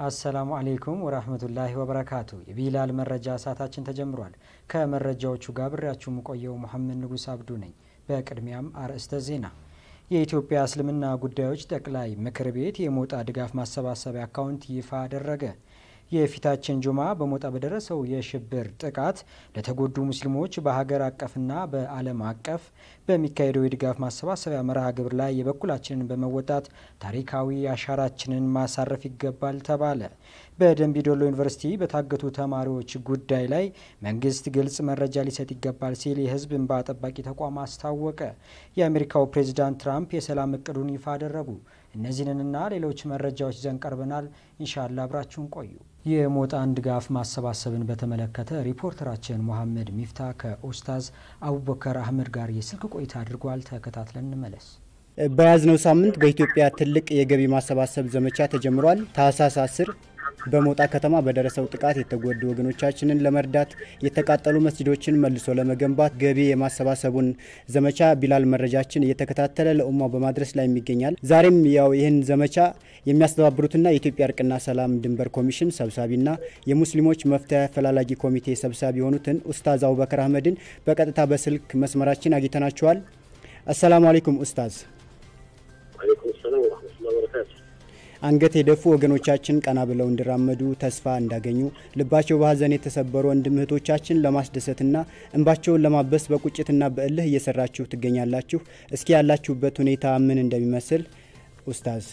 አሰላሙ አሌይኩም ወራህመቱላሂ ወበረካቱ። የቢላል መረጃ ሰዓታችን ተጀምሯል። ከመረጃዎቹ ጋር ብሬያችሁ የምቆየው መሐመድ ንጉስ አብዱ ነኝ። በቅድሚያም አርዕስተ ዜና። የኢትዮጵያ እስልምና ጉዳዮች ጠቅላይ ምክር ቤት የሞጣ ድጋፍ ማሰባሰቢያ አካውንት ይፋ አደረገ። የፊታችን ጁማ በሞጣ በደረሰው የሽብር ጥቃት ለተጎዱ ሙስሊሞች በሀገር አቀፍና በዓለም አቀፍ በሚካሄደው የድጋፍ ማሰባሰቢያ መርሃ ግብር ላይ የበኩላችንን በመወጣት ታሪካዊ አሻራችንን ማሳረፍ ይገባል ተባለ። በደንቢ ዶሎ ዩኒቨርሲቲ በታገቱ ተማሪዎች ጉዳይ ላይ መንግስት ግልጽ መረጃ ሊሰጥ ይገባል ሲል የሕዝብ እንባ ጠባቂ ተቋም አስታወቀ። የአሜሪካው ፕሬዚዳንት ትራምፕ የሰላም እቅዱን ይፋ አደረጉ። እነዚህንና ሌሎች መረጃዎች ይዘን ቀርበናል። ኢንሻላ አብራችሁን ቆዩ። የሞጣን ድጋፍ ማሰባሰብን በተመለከተ ሪፖርተራችን መሐመድ ሚፍታ ከኡስታዝ አቡበከር አህመድ ጋር የስልክ ቆይታ አድርጓል። ተከታትለን እንመለስ። በያዝነው ሳምንት በኢትዮጵያ ትልቅ የገቢ ማሰባሰብ ዘመቻ ተጀምሯል። ታህሳስ 10 በሞጣ ከተማ በደረሰው ጥቃት የተጎዱ ወገኖቻችንን ለመርዳት የተቃጠሉ መስጂዶችን መልሶ ለመገንባት ገቢ የማሰባሰቡን ዘመቻ ቢላል መረጃችን እየተከታተለ ለኡማው በማድረስ ላይ ይገኛል። ዛሬም ያው ይህን ዘመቻ የሚያስተባብሩትና የኢትዮጵያ እርቅና ሰላም ድንበር ኮሚሽን ሰብሳቢና የሙስሊሞች መፍትሄ አፈላላጊ ኮሚቴ ሰብሳቢ የሆኑትን ኡስታዝ አቡበከር አህመድን በቀጥታ በስልክ መስመራችን አግኝተናቸዋል። አሰላሙ አለይኩም ኡስታዝ። አለይኩም ሰላም ወረህመቱላሂ ወበረካቱ። አንገት የደፉ ወገኖቻችን ቀና ብለው እንዲራመዱ ተስፋ እንዳገኙ ልባቸው በሀዘን የተሰበሩ ወንድም እህቶቻችን ለማስደሰትና እንባቸውን ለማበስ በቁጭትና በእልህ እየሰራችሁ ትገኛላችሁ። እስኪ ያላችሁበት ሁኔታ ምን እንደሚመስል ኡስታዝ።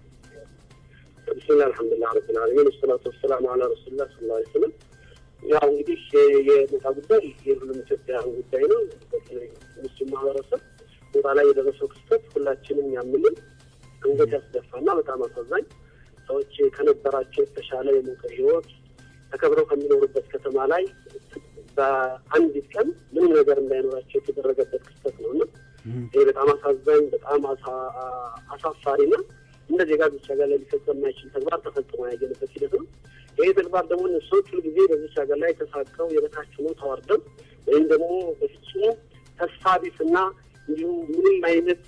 ብስሚላህ አልሐምዱሊላህ ረብል ዓለሚን ወሰላቱ ወሰላሙ አላ ረሱሊላህ ሰለላሁ ዐለይሂ ወሰለም። ያው እንግዲህ የሞጣ ጉዳይ የሁሉም ኢትዮጵያውያን ጉዳይ ነው። በተለይ ሙስሊም ማህበረሰብ ሞጣ ላይ የደረሰው ክስተት ሁላችንም ያምንን አንገት ያስደፋና በጣም አሳዛኝ ሰዎች ከነበራቸው የተሻለ የሞቀ ህይወት ተከብረው ከሚኖሩበት ከተማ ላይ በአንዲት ቀን ምንም ነገር እንዳይኖራቸው የተደረገበት ክስተት ነው እና ይህ በጣም አሳዛኝ በጣም አሳፋሪና እንደ ዜጋ ብቻ ጋር ላይ ሊፈጸም የማይችል ተግባር ተፈጽሞ ያየንበት ሂደት ነው። ይህ ተግባር ደግሞ ሰዎች ሁልጊዜ በዚች ሀገር ላይ ተሳቀው የበታች ሆነው ተዋርደው ወይም ደግሞ በፍጹም ተስፋ ቢስና እንዲሁም ምንም አይነት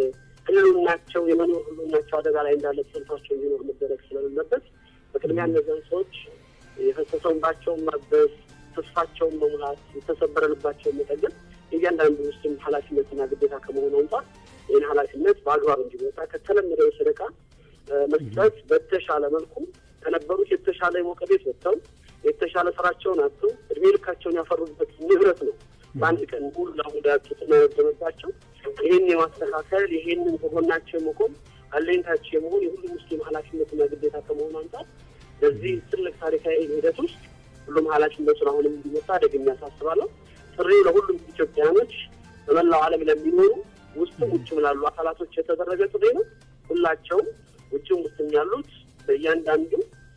ህልውናቸው የመኖር ህልውናቸው አደጋ ላይ እንዳለ ተሰልፏቸው እንዲኖር መደረግ ስለሌለበት በቅድሚያ እነዚያን ሰዎች የፈሰሰው እንባቸውን ማበስ፣ ተስፋቸውን መሙላት፣ የተሰበረ ልባቸውን መጠገን የእያንዳንዱ ውስጥም ኃላፊነትና ግዴታ ከመሆኑ አንጻር ይህን ኃላፊነት በአግባብ እንዲወጣ ከተለመደው የሰደቃ መስጠት በተሻለ መልኩ ከነበሩት የተሻለ የሞቀ ቤት ወጥተው የተሻለ ስራቸውን አጥተው እድሜ ልካቸውን ያፈሩበት ንብረት ነው በአንድ ቀን ሙሉ ለሙሉ ያጡትና የወደመባቸው ይህን የማስተካከል ይህንን ከጎናቸው የመቆም አለኝታቸው የመሆን የሁሉም ሙስሊም ኃላፊነትና ግዴታ ከመሆኑ አንጻር በዚህ ትልቅ ታሪካዊ ሂደት ውስጥ ሁሉም ኃላፊነቱን አሁንም እንዲመጣ ደግሜ ያሳስባለሁ። ጥሪው ለሁሉም ኢትዮጵያኖች በመላው ዓለም ለሚኖሩ ውስጥም ውጭም ላሉ አካላቶች የተደረገ ጥሪ ነው። ሁላቸውም ውጭም ውስጥም ያሉት በእያንዳንዱ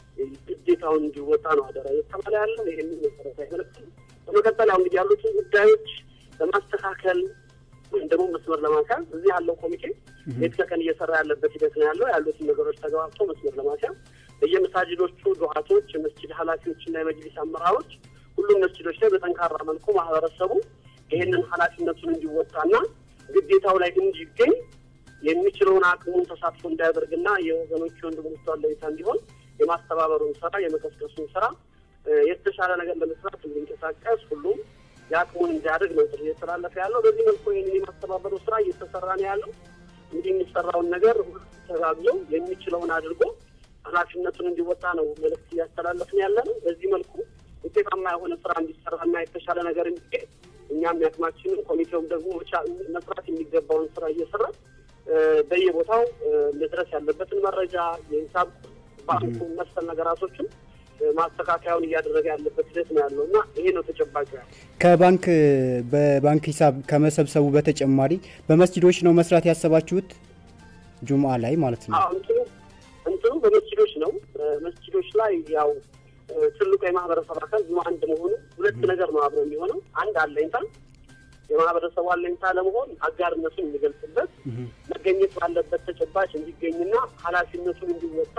ግዴታውን እንዲወጣ ነው አደራ እየተባለ ያለው ይህንን መሰረታዊ መልዕክት ነው። በመቀጠል ያው እንግዲህ ያሉትን ጉዳዮች ለማስተካከል ወይም ደግሞ መስመር ለማስያዝ እዚህ ያለው ኮሚቴ ሌት ከቀን እየሰራ ያለበት ሂደት ነው ያለው። ያሉትን ነገሮች ተገባብቶ መስመር ለማስያዝ በየመሳጅዶቹ ዱዓቶች፣ የመስጅድ ኃላፊዎችና የመጅሊስ አመራሮች ሁሉም መስጅዶች ላይ በጠንካራ መልኩ ማህበረሰቡ ይህንን ኃላፊነቱን እንዲወጣና ግዴታው ላይ እንዲገኝ የሚችለውን አቅሙን ተሳትፎ እንዳያደርግና የወገኖች ወንድሞች አለኝታ እንዲሆን የማስተባበሩን ስራ የመቀስቀሱን ስራ የተሻለ ነገር ለመስራት እንዲንቀሳቀስ ሁሉም የአቅሙን እንዲያደርግ ነው ጥሪ እየተላለፈ ያለው። በዚህ መልኩ ይህንን የማስተባበሩ ስራ እየተሰራ ነው ያለው። እንግዲህ የሚሰራውን ነገር ሁሉ ተጋግዞ የሚችለውን አድርጎ ኃላፊነቱን እንዲወጣ ነው መልእክት እያስተላለፍን ያለ ነው። በዚህ መልኩ ውጤታማ የሆነ ስራ እንዲሰራና የተሻለ ነገር እንዲገኝ እኛም ያቅማችንን ኮሚቴውም ደግሞ መስራት የሚገባውን ስራ እየሰራ በየቦታው መድረስ ያለበትን መረጃ የሂሳብ ባንኩ መሰል ነገራቶችን ማስተካከያውን እያደረገ ያለበት ሂደት ነው ያለው እና ይሄ ነው ተጨባጭ ያለው። ከባንክ በባንክ ሂሳብ ከመሰብሰቡ በተጨማሪ በመስጂዶች ነው መስራት ያሰባችሁት? ጁምአ ላይ ማለት ነው። እንትኑ እንትኑ በመስጂዶች ነው። መስጂዶች ላይ ያው ትልቁ የማህበረሰብ አካል ጁምአ አንድ መሆኑ ሁለት ነገር ነው አብረው የሚሆነው። አንድ አለኝታ የማህበረሰቡ አለኝታ ለመሆን አጋርነቱን የሚገልጽበት መገኘት ባለበት ተጨባጭ እንዲገኝና ኃላፊነቱን እንዲወጣ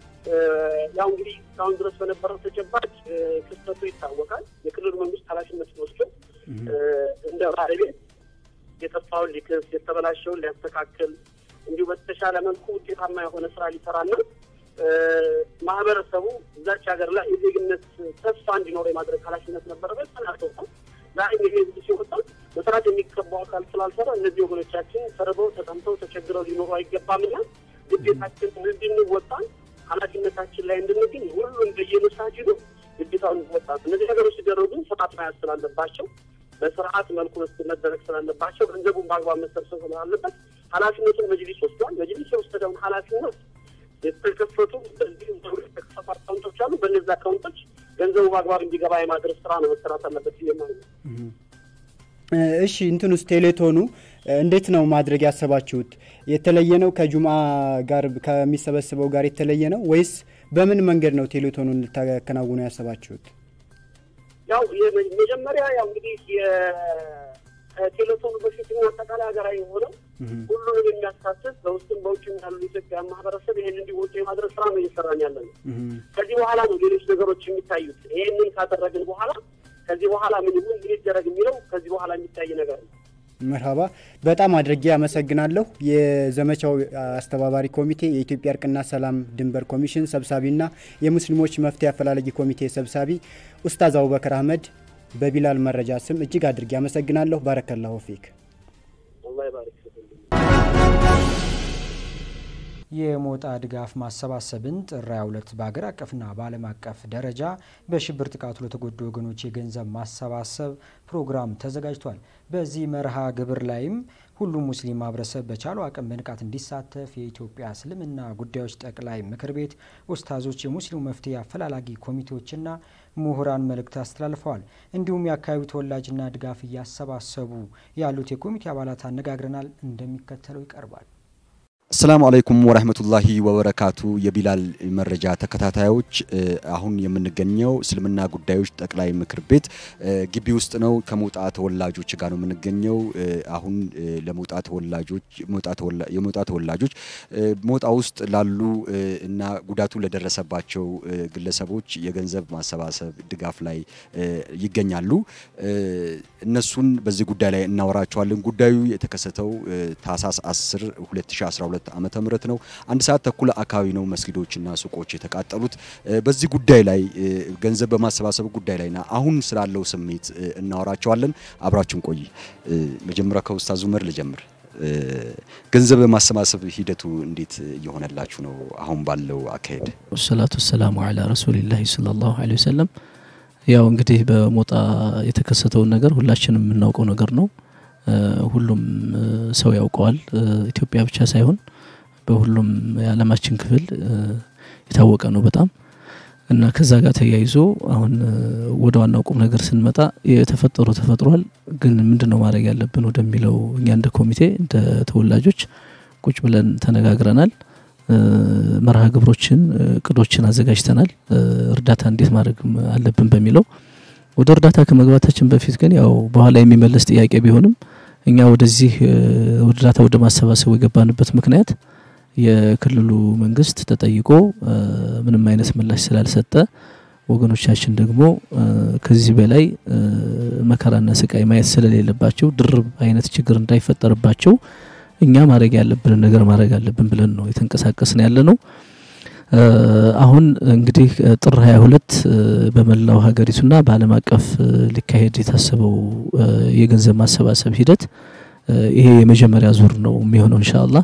ያው እንግዲህ እስካሁን ድረስ በነበረው ተጨባጭ ክስተቱ ይታወቃል። የክልሉ መንግስት ኃላፊነቱን ወስዶ እንደ ባለቤት የጠፋውን ሊክስ፣ የተበላሸውን ሊያስተካክል እንዲሁ በተሻለ መልኩ ውጤታማ የሆነ ስራ ሊሰራና ማህበረሰቡ እዛች ሀገር ላይ የዜግነት ተስፋ እንዲኖር የማድረግ ኃላፊነት ነበረበት። ተናርተውታል። ዛሬ ይሄ ህዝብ ሲወጣ መስራት የሚገባው አካል ስላልሰራ እነዚህ ወገኖቻችን ተርበው ተጠምተው ተቸግረው ሊኖሩ አይገባምና ግዴታችን እንድንወጣ ኃላፊነታችን ላይ እንድንገኝ ሁሉ እንደየመሳጅዱ ግዴታውን እንወጣ። እነዚህ ነገሮች ሲደረጉ ስርዓት መያዝ ስላለባቸው በስርዓት መልኩ መደረግ ስላለባቸው ገንዘቡን በአግባብ መሰብሰብ ስላለበት ኃላፊነቱን መጅሊስ ወስዷል። መጅሊስ የወሰደውን ኃላፊነት የተከፈቱ በዚህ የተከፈቱ አካውንቶች አሉ። በእነዚህ አካውንቶች ገንዘቡ በአግባብ እንዲገባ የማድረስ ስራ ነው መሰራት አለበት ብዬ ማለት ነው። እሺ እንትን ውስጥ ቴሌቶኑ እንዴት ነው ማድረግ ያሰባችሁት? የተለየ ነው ከጁማ ጋር ከሚሰበስበው ጋር የተለየ ነው ወይስ በምን መንገድ ነው ቴሌቶኑን ልታከናውኑ ያሰባችሁት? ያው መጀመሪያ ያው እንግዲህ ከቴሌቶኑ በፊት አጠቃላይ ሀገራዊ የሆነው ሁሉንም የሚያሳትፍ በውስጥም በውጭም ያሉ ኢትዮጵያ ማህበረሰብ ይህን እንዲወጡ የማድረግ ስራ ነው እየሰራን ያለ ነው። ከዚህ በኋላ ነው ሌሎች ነገሮች የሚታዩት። ይህንን ካደረግን በኋላ ከዚህ በኋላ ምን ይሁን ምን ይደረግ የሚለው ከዚህ በኋላ የሚታይ ነገር ነው። መርሀባ በጣም አድርጌ አመሰግናለሁ። የዘመቻው አስተባባሪ ኮሚቴ የኢትዮጵያ እርቅና ሰላም ድንበር ኮሚሽን ሰብሳቢና የሙስሊሞች መፍትሄ አፈላላጊ ኮሚቴ ሰብሳቢ ኡስታዝ አቡበከር አህመድ በቢላል መረጃ ስም እጅግ አድርጌ አመሰግናለሁ። ባረከላሁ ፊክ። አላህ ይባርክ። የሞጣ ድጋፍ ማሰባሰብን ጥር 22 በሀገር አቀፍና በዓለም አቀፍ ደረጃ በሽብር ጥቃቱ ለተጎዱ ወገኖች የገንዘብ ማሰባሰብ ፕሮግራም ተዘጋጅቷል። በዚህ መርሃ ግብር ላይም ሁሉም ሙስሊም ማህበረሰብ በቻለው አቅም በንቃት እንዲሳተፍ የኢትዮጵያ እስልምና ጉዳዮች ጠቅላይ ምክር ቤት ኡስታዞች፣ የሙስሊሙ መፍትሄ አፈላላጊ ኮሚቴዎችና ምሁራን መልእክት አስተላልፈዋል። እንዲሁም የአካባቢው ተወላጅና ድጋፍ እያሰባሰቡ ያሉት የኮሚቴ አባላት አነጋግረናል። እንደሚከተለው ይቀርባል። አሰላሙ አለይኩም ወረህመቱላሂ ወበረካቱ። የቢላል መረጃ ተከታታዮች አሁን የምንገኘው እስልምና ጉዳዮች ጠቅላይ ምክር ቤት ግቢ ውስጥ ነው። ከሞጣ ተወላጆች ጋር ነው የምንገኘው። አሁን ለሞጣ ተወላጆች የሞጣ ተወላጆች ሞጣ ውስጥ ላሉ እና ጉዳቱ ለደረሰባቸው ግለሰቦች የገንዘብ ማሰባሰብ ድጋፍ ላይ ይገኛሉ። እነሱን በዚህ ጉዳይ ላይ እናወራቸዋለን። ጉዳዩ የተከሰተው ታህሳስ 10 2012 ዓመተ ምህረት ነው። አንድ ሰዓት ተኩል አካባቢ ነው መስጊዶችና ሱቆች የተቃጠሉት። በዚህ ጉዳይ ላይ ገንዘብ በማሰባሰብ ጉዳይ ላይና አሁን ስላለው ስሜት እናወራቸዋለን። አብራችን ቆይ። መጀመሪያ ከኡስታዝ ኡመር ልጀምር። ገንዘብ በማሰባሰብ ሂደቱ እንዴት እየሆነላችሁ ነው? አሁን ባለው አካሄድ። ወሰላቱ ወሰላሙ አላ ረሱሊላሂ ሰለላሁ ዐለይሂ ወሰለም። ያው እንግዲህ በሞጣ የተከሰተውን ነገር ሁላችንም የምናውቀው ነገር ነው። ሁሉም ሰው ያውቀዋል። ኢትዮጵያ ብቻ ሳይሆን በሁሉም የዓለማችን ክፍል የታወቀ ነው በጣም እና ከዛ ጋር ተያይዞ አሁን ወደ ዋናው ቁም ነገር ስንመጣ የተፈጠሩ ተፈጥሯል። ግን ምንድን ነው ማድረግ ያለብን ወደሚለው እኛ እንደ ኮሚቴ እንደ ተወላጆች ቁጭ ብለን ተነጋግረናል። መርሃ ግብሮችን እቅዶችን አዘጋጅተናል። እርዳታ እንዴት ማድረግ አለብን በሚለው ወደ እርዳታ ከመግባታችን በፊት ግን ያው በኋላ የሚመለስ ጥያቄ ቢሆንም እኛ ወደዚህ እርዳታ ወደ ማሰባሰቡ የገባንበት ምክንያት የክልሉ መንግስት ተጠይቆ ምንም አይነት ምላሽ ስላልሰጠ ወገኖቻችን ደግሞ ከዚህ በላይ መከራና ስቃይ ማየት ስለሌለባቸው ድርብ አይነት ችግር እንዳይፈጠርባቸው እኛ ማድረግ ያለብንን ነገር ማድረግ አለብን ብለን ነው የተንቀሳቀስን ያለ ነው። አሁን እንግዲህ ጥር 22 በመላው ሀገሪቱና በዓለም አቀፍ ሊካሄድ የታሰበው የገንዘብ ማሰባሰብ ሂደት ይሄ የመጀመሪያ ዙር ነው የሚሆነው ኢንሻአላህ።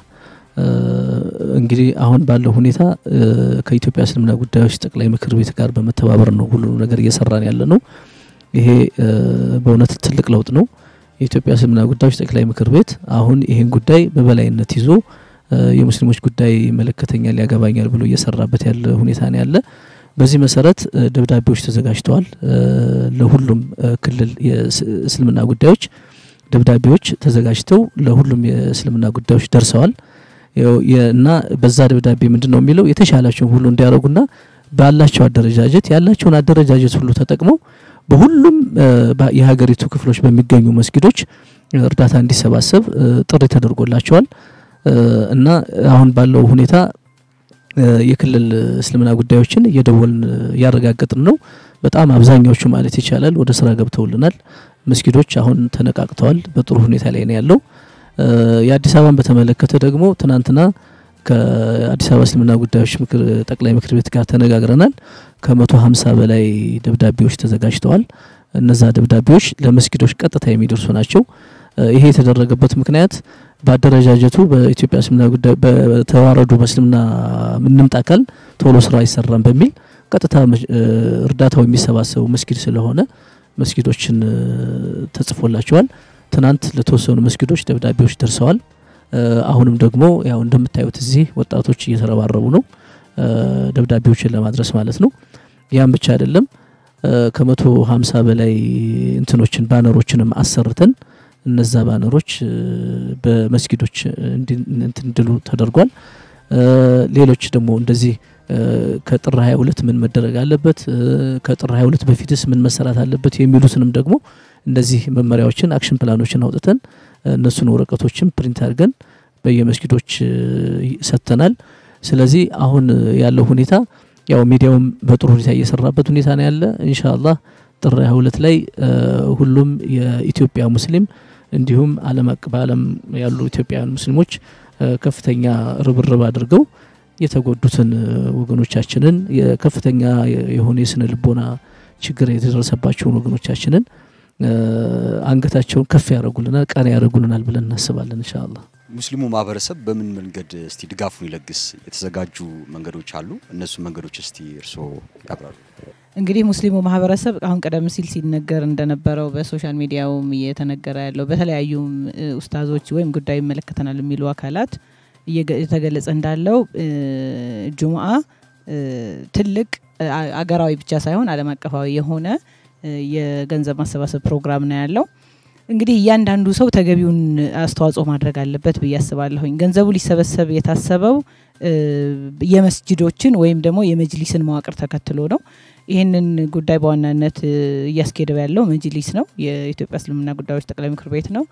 እንግዲህ አሁን ባለው ሁኔታ ከኢትዮጵያ እስልምና ጉዳዮች ጠቅላይ ምክር ቤት ጋር በመተባበር ነው ሁሉንም ነገር እየሰራን ያለ ነው። ይሄ በእውነት ትልቅ ለውጥ ነው። የኢትዮጵያ እስልምና ጉዳዮች ጠቅላይ ምክር ቤት አሁን ይሄን ጉዳይ በበላይነት ይዞ የሙስሊሞች ጉዳይ ይመለከተኛል፣ ያገባኛል ብሎ እየሰራበት ያለ ሁኔታ ነው ያለ። በዚህ መሰረት ደብዳቤዎች ተዘጋጅተዋል። ለሁሉም ክልል የእስልምና ጉዳዮች ደብዳቤዎች ተዘጋጅተው ለሁሉም የእስልምና ጉዳዮች ደርሰዋል እና በዛ ደብዳቤ ምንድን ነው የሚለው የተሻላቸውን ሁሉ እንዲያደርጉና ባላቸው አደረጃጀት ያላቸውን አደረጃጀት ሁሉ ተጠቅመው በሁሉም የሀገሪቱ ክፍሎች በሚገኙ መስጊዶች እርዳታ እንዲሰባሰብ ጥሪ ተደርጎላቸዋል። እና አሁን ባለው ሁኔታ የክልል እስልምና ጉዳዮችን እየደወልን እያረጋገጥን ነው። በጣም አብዛኛዎቹ ማለት ይቻላል ወደ ስራ ገብተውልናል። መስጊዶች አሁን ተነቃቅተዋል። በጥሩ ሁኔታ ላይ ነው ያለው። የአዲስ አበባን በተመለከተ ደግሞ ትናንትና ከአዲስ አበባ እስልምና ጉዳዮች ጠቅላይ ምክር ቤት ጋር ተነጋግረናል። ከመቶ ሀምሳ በላይ ደብዳቤዎች ተዘጋጅተዋል። እነዛ ደብዳቤዎች ለመስጊዶች ቀጥታ የሚደርሱ ናቸው። ይሄ የተደረገበት ምክንያት በአደረጃጀቱ በኢትዮጵያ እስልምና ጉዳይ በተዋረዱ በእስልምና ምንምጥ አካል ቶሎ ስራ አይሰራም በሚል ቀጥታ እርዳታው የሚሰባሰቡ መስጊድ ስለሆነ መስጊዶችን ተጽፎላቸዋል። ትናንት ለተወሰኑ መስጊዶች ደብዳቤዎች ደርሰዋል። አሁንም ደግሞ ያው እንደምታዩት እዚህ ወጣቶች እየተረባረቡ ነው ደብዳቤዎችን ለማድረስ ማለት ነው። ያም ብቻ አይደለም ከመቶ ሀምሳ በላይ እንትኖችን ባነሮችንም አሰርተን እነዛ ባነሮች በመስጊዶች እንድሉ ተደርጓል። ሌሎች ደግሞ እንደዚህ ከጥር 22 ምን መደረግ አለበት፣ ከጥር 22 በፊትስ ምን መሰራት አለበት የሚሉትንም ደግሞ እነዚህ መመሪያዎችን አክሽን ፕላኖችን አውጥተን እነሱን ወረቀቶችን ፕሪንት አድርገን በየመስጊዶች ሰጥተናል። ስለዚህ አሁን ያለው ሁኔታ ያው ሚዲያውም በጥሩ ሁኔታ እየሰራበት ሁኔታ ነው ያለ። ኢንሻአላህ ጥር 22 ላይ ሁሉም የኢትዮጵያ ሙስሊም እንዲሁም ዓለም በዓለም ያሉ ኢትዮጵያውያን ሙስሊሞች ከፍተኛ ርብርብ አድርገው የተጎዱትን ወገኖቻችንን የከፍተኛ የሆነ የስነ ልቦና ችግር የተደረሰባቸውን ወገኖቻችንን አንገታቸውን ከፍ ያደርጉልናል፣ ቀና ያደርጉልናል ብለን እናስባለን ኢንሻአላህ። ሙስሊሙ ማህበረሰብ በምን መንገድ እስቲ ድጋፉን ይለግስ? የተዘጋጁ መንገዶች አሉ። እነሱ መንገዶች እስቲ እርስዎ ያብራሩ። እንግዲህ ሙስሊሙ ማህበረሰብ አሁን ቀደም ሲል ሲነገር እንደነበረው በሶሻል ሚዲያውም እየተነገረ ያለው በተለያዩ ኡስታዞች ወይም ጉዳዩ ይመለከተናል የሚሉ አካላት እየተገለጸ እንዳለው ጁምአ ትልቅ አገራዊ ብቻ ሳይሆን ዓለም አቀፋዊ የሆነ የገንዘብ ማሰባሰብ ፕሮግራም ነው ያለው። እንግዲህ እያንዳንዱ ሰው ተገቢውን አስተዋጽኦ ማድረግ አለበት ብዬ አስባለሁኝ። ገንዘቡ ሊሰበሰብ የታሰበው የመስጅዶችን ወይም ደግሞ የመጅሊስን መዋቅር ተከትሎ ነው። ይህንን ጉዳይ በዋናነት እያስኬደው ያለው መጅሊስ ነው። የኢትዮጵያ እስልምና ጉዳዮች ጠቅላይ ምክር ቤት ነው።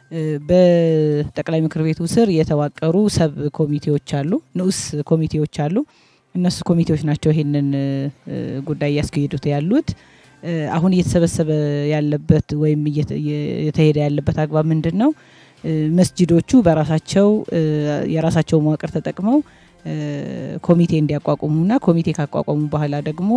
በጠቅላይ ምክር ቤቱ ስር የተዋቀሩ ሰብ ኮሚቴዎች አሉ፣ ንዑስ ኮሚቴዎች አሉ። እነሱ ኮሚቴዎች ናቸው ይህንን ጉዳይ እያስኬዱት ያሉት። አሁን እየተሰበሰበ ያለበት ወይም እየተሄደ ያለበት አግባብ ምንድን ነው? መስጅዶቹ በራሳቸው የራሳቸው መዋቅር ተጠቅመው ኮሚቴ እንዲያቋቁሙና ኮሚቴ ካቋቋሙ በኋላ ደግሞ